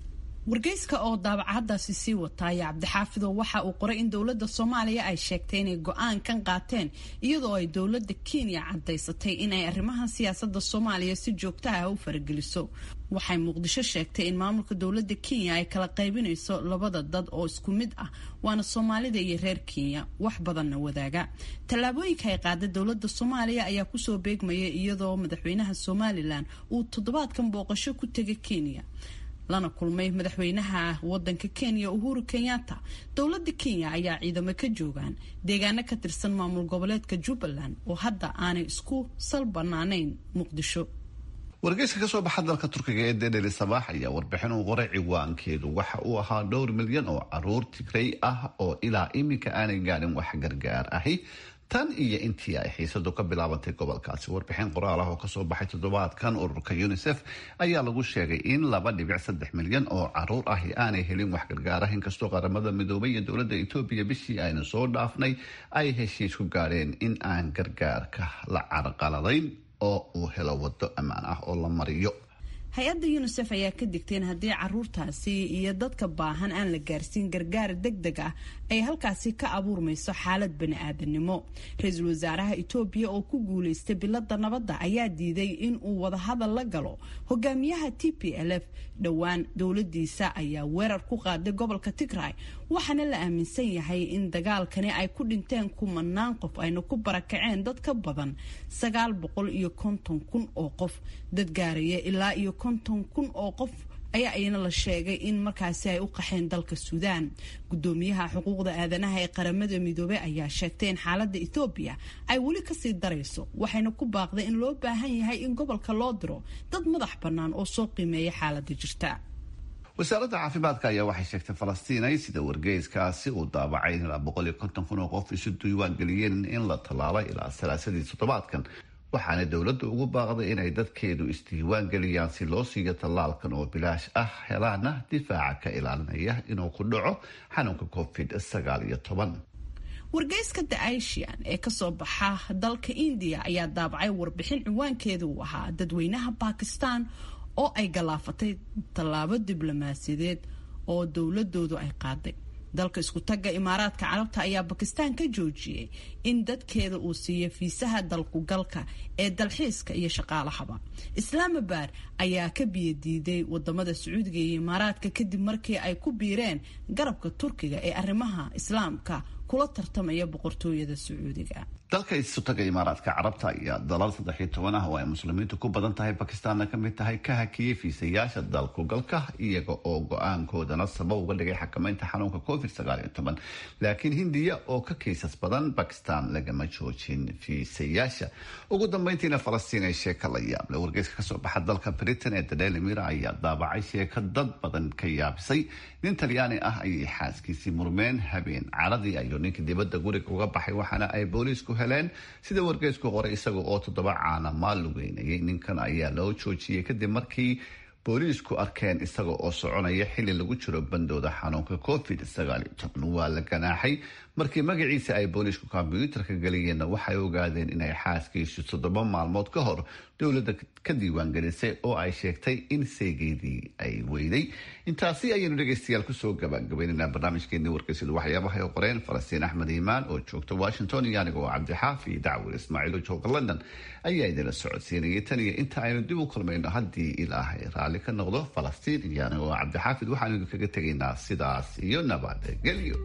wargeyska oo daabacadaasi sii wataaya cabdixaafidow waxa uu qoray in dowladda soomaaliya ay sheegtay inay go-aankan qaateen iyadoo ay dowladda kenya cadaysatay inay arrimaha siyaasada soomaaliya si joogta ah u farageliso waxay muqdisho sheegtay in maamulka dowladda kenya ay kala qaybinayso labada dad oo isku mid ah waana soomaalida iyo reer kenya wax badanna wadaaga tallaabooyinka ay qaada dowladda soomaaliya ayaa kusoo beegmaya iyadoo madaxweynaha somalilan uu toddobaadkan booqasho ku tegay kenya lana kulmay madaxweynaha wadanka kenya uhuru kenyatta dowladda kenya ayaa ciidamo ka joogaan deegaano ka tirsan maamul goboleedka jubbaland oo hadda aanay isku sal banaanayn muqdisho wargeyska kasoo baxa dalka turkiga ee dedeli sabaax ayaa warbixin uu qoray ciwaankeedu waxa uu ahaa dhowr milyan oo caruur tigray ah oo ilaa iminka aanay gaadhin wax gargaar ahi tan iyo intii ay xiisadu ka bilaabantay gobolkaasi warbixin qoraal ah oo kasoo baxay toddobaadkan ururka unisef ayaa lagu sheegay in laba dhibic saddex milyan oo caruur ahi aanay helin wax gargaar ah inkastoo qaramada midoobay iyo dowladda etoobiya bishii aynu soo dhaafnay ay heshiis ku gaadheen in aan gargaarka la carqaladayn oo uu helo wado ammaan ah oo la mariyo hay-adda yunisef ayaa ka digtay in haddii caruurtaasi iyo dadka baahan aan la gaarsiin gargaar deg deg ah ay halkaasi ka abuurmayso xaalad bani-aadanimo ra-iisul wasaaraha etoobiya oo ku guuleystay bilada nabadda ayaa diiday in uu wadahadal la galo hogaamiyaha t p l f dhowaan dowladiisa ayaa weerar ku qaaday gobolka tigray waxaana la aaminsan yahay in dagaalkani ay ku dhinteen kumanaan qof ayna ku barakaceen dad ka badan sagaal boqol iyo konton kun oo qof dad gaaraya ilaa iyo konton kun oo qof ayaa iyana la sheegay in markaasi ay u qaxeen dalka suudaan gudoomiyaha xuquuqda aadanaha ee qaramada midoobey ayaa sheegtay in xaalada ethoobiya ay weli kasii darayso waxayna ku baaqday in loo baahan yahay in gobolka loo diro dad madax bannaan oo soo qiimeeya xaalada jirta wasaaradda caafimaadka ayaa waxay sheegtay falastiinay sida wargeyskaasi uu daabacay in ilaa boqol iyo konton kun oo qof isu diiwaan geliyeen in la tallaalay ilaa salaasadii toddobaadkan waxaana dowladda ugu baaqday inay dadkeedu isdiiwaan geliyaan si loo siiyo tallaalkan oo bilaash ah helaana difaaca ka ilaalinaya inuu ku dhaco xanuunka covid sagaal iyo toban wargeyska the asian ee kasoo baxa dalka indiya ayaa daabacay warbixin ciwaankeeda uu ahaa dadweynaha bakistan oo ay galaafatay tallaabo diblomaasiyadeed oo dowladoodu ay qaaday dalka isku tagga imaaraadka carabta ayaa bakistan ka joojiyey in dadkeeda uu siiyo fiisaha dalkugalka ee dalxiiska iyo shaqaalahaba islaamabad ayaa ka biyadiiday wadamada sacuudiga iyo imaaraadka kadib markii ay ku biireen garabka turkiga ee arrimaha islaamka kula tartamaya boqortooyada sacuudiga dalka isutaga imaaraadka carabta ayaa dalal saddex iyo toban ah oo ay muslimiintu ku badan tahay bakistaanna ka mid tahay ka hakiyey fiisayaasha dalkugalka iyaga oo go-aankoodana sabab uga dhigay xakamaynta xanuunka covid sagaal iyo toban laakiin hindiya oo ka kiisas badan bakistan lagama joojin fiisayaasha ugu dambeyntiina falastiin ee sheeka la yaable wargeyska kasoo baxa dalka britain ee daily mirror ayaa daabacay sheeka dad badan ka yaabisay nin talyaani ah ayay xaaskiisii murmeen habeen caradii ayuu ninka dibadda guriga uga baxay waxaana ay booliisku heleen sida wargeysku qoray isaga oo toddoba caana maal lugeynayay ninkan ayaa loo joojiyey kadib markii booliisku arkeen isaga oo soconaya xili lagu jiro bandooda xanuunka covid sagaal iyo toban waa la ganaaxay markii magaciisa ay booliisku kombyuutarka geliyeenna waxay ogaadeen inay xaaskiisu toddoba maalmood ka hor dowladda ka diiwaangelisay oo ay sheegtay in seegeedii ay weyday intaasi ayaynu dhegeystayaal kusoo gabagabaynaynaa barnaamijkeeni wargeysyadu waxyaabaha ay qoreen falastiin axmed iimaan oo joogta washington iyo aniga oo cabdixaafi dacwir ismaaciil oo jooga london ayaa idinla socodsiinayay tan iyo inta aynu dib u kulmayno haddii ilaahay raalli ka noqdo falastiin iyo aniga oo cabdixaafid waxaanu idinkaga tegaynaa sidaas iyo nabadgelyo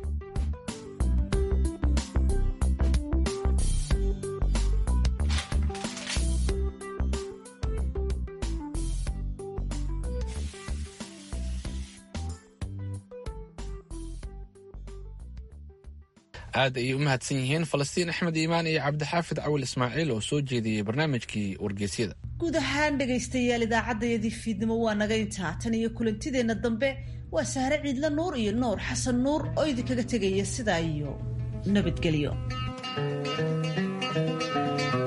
aad ayay u mahadsan yihiin falastiin axmed iimaan iyo cabdixaafid cawil ismaaciil oo soo jeediyey barnaamijkii wargeysyada guud ahaan dhegaystayaal idaacaddayadii fiidnimo waa naga intaa tan iyo kulantideenna dambe waa sahre ciidla nuur iyo nuur xasan nuur oo idinkaga tegaya sidaa iyo nabadgelyo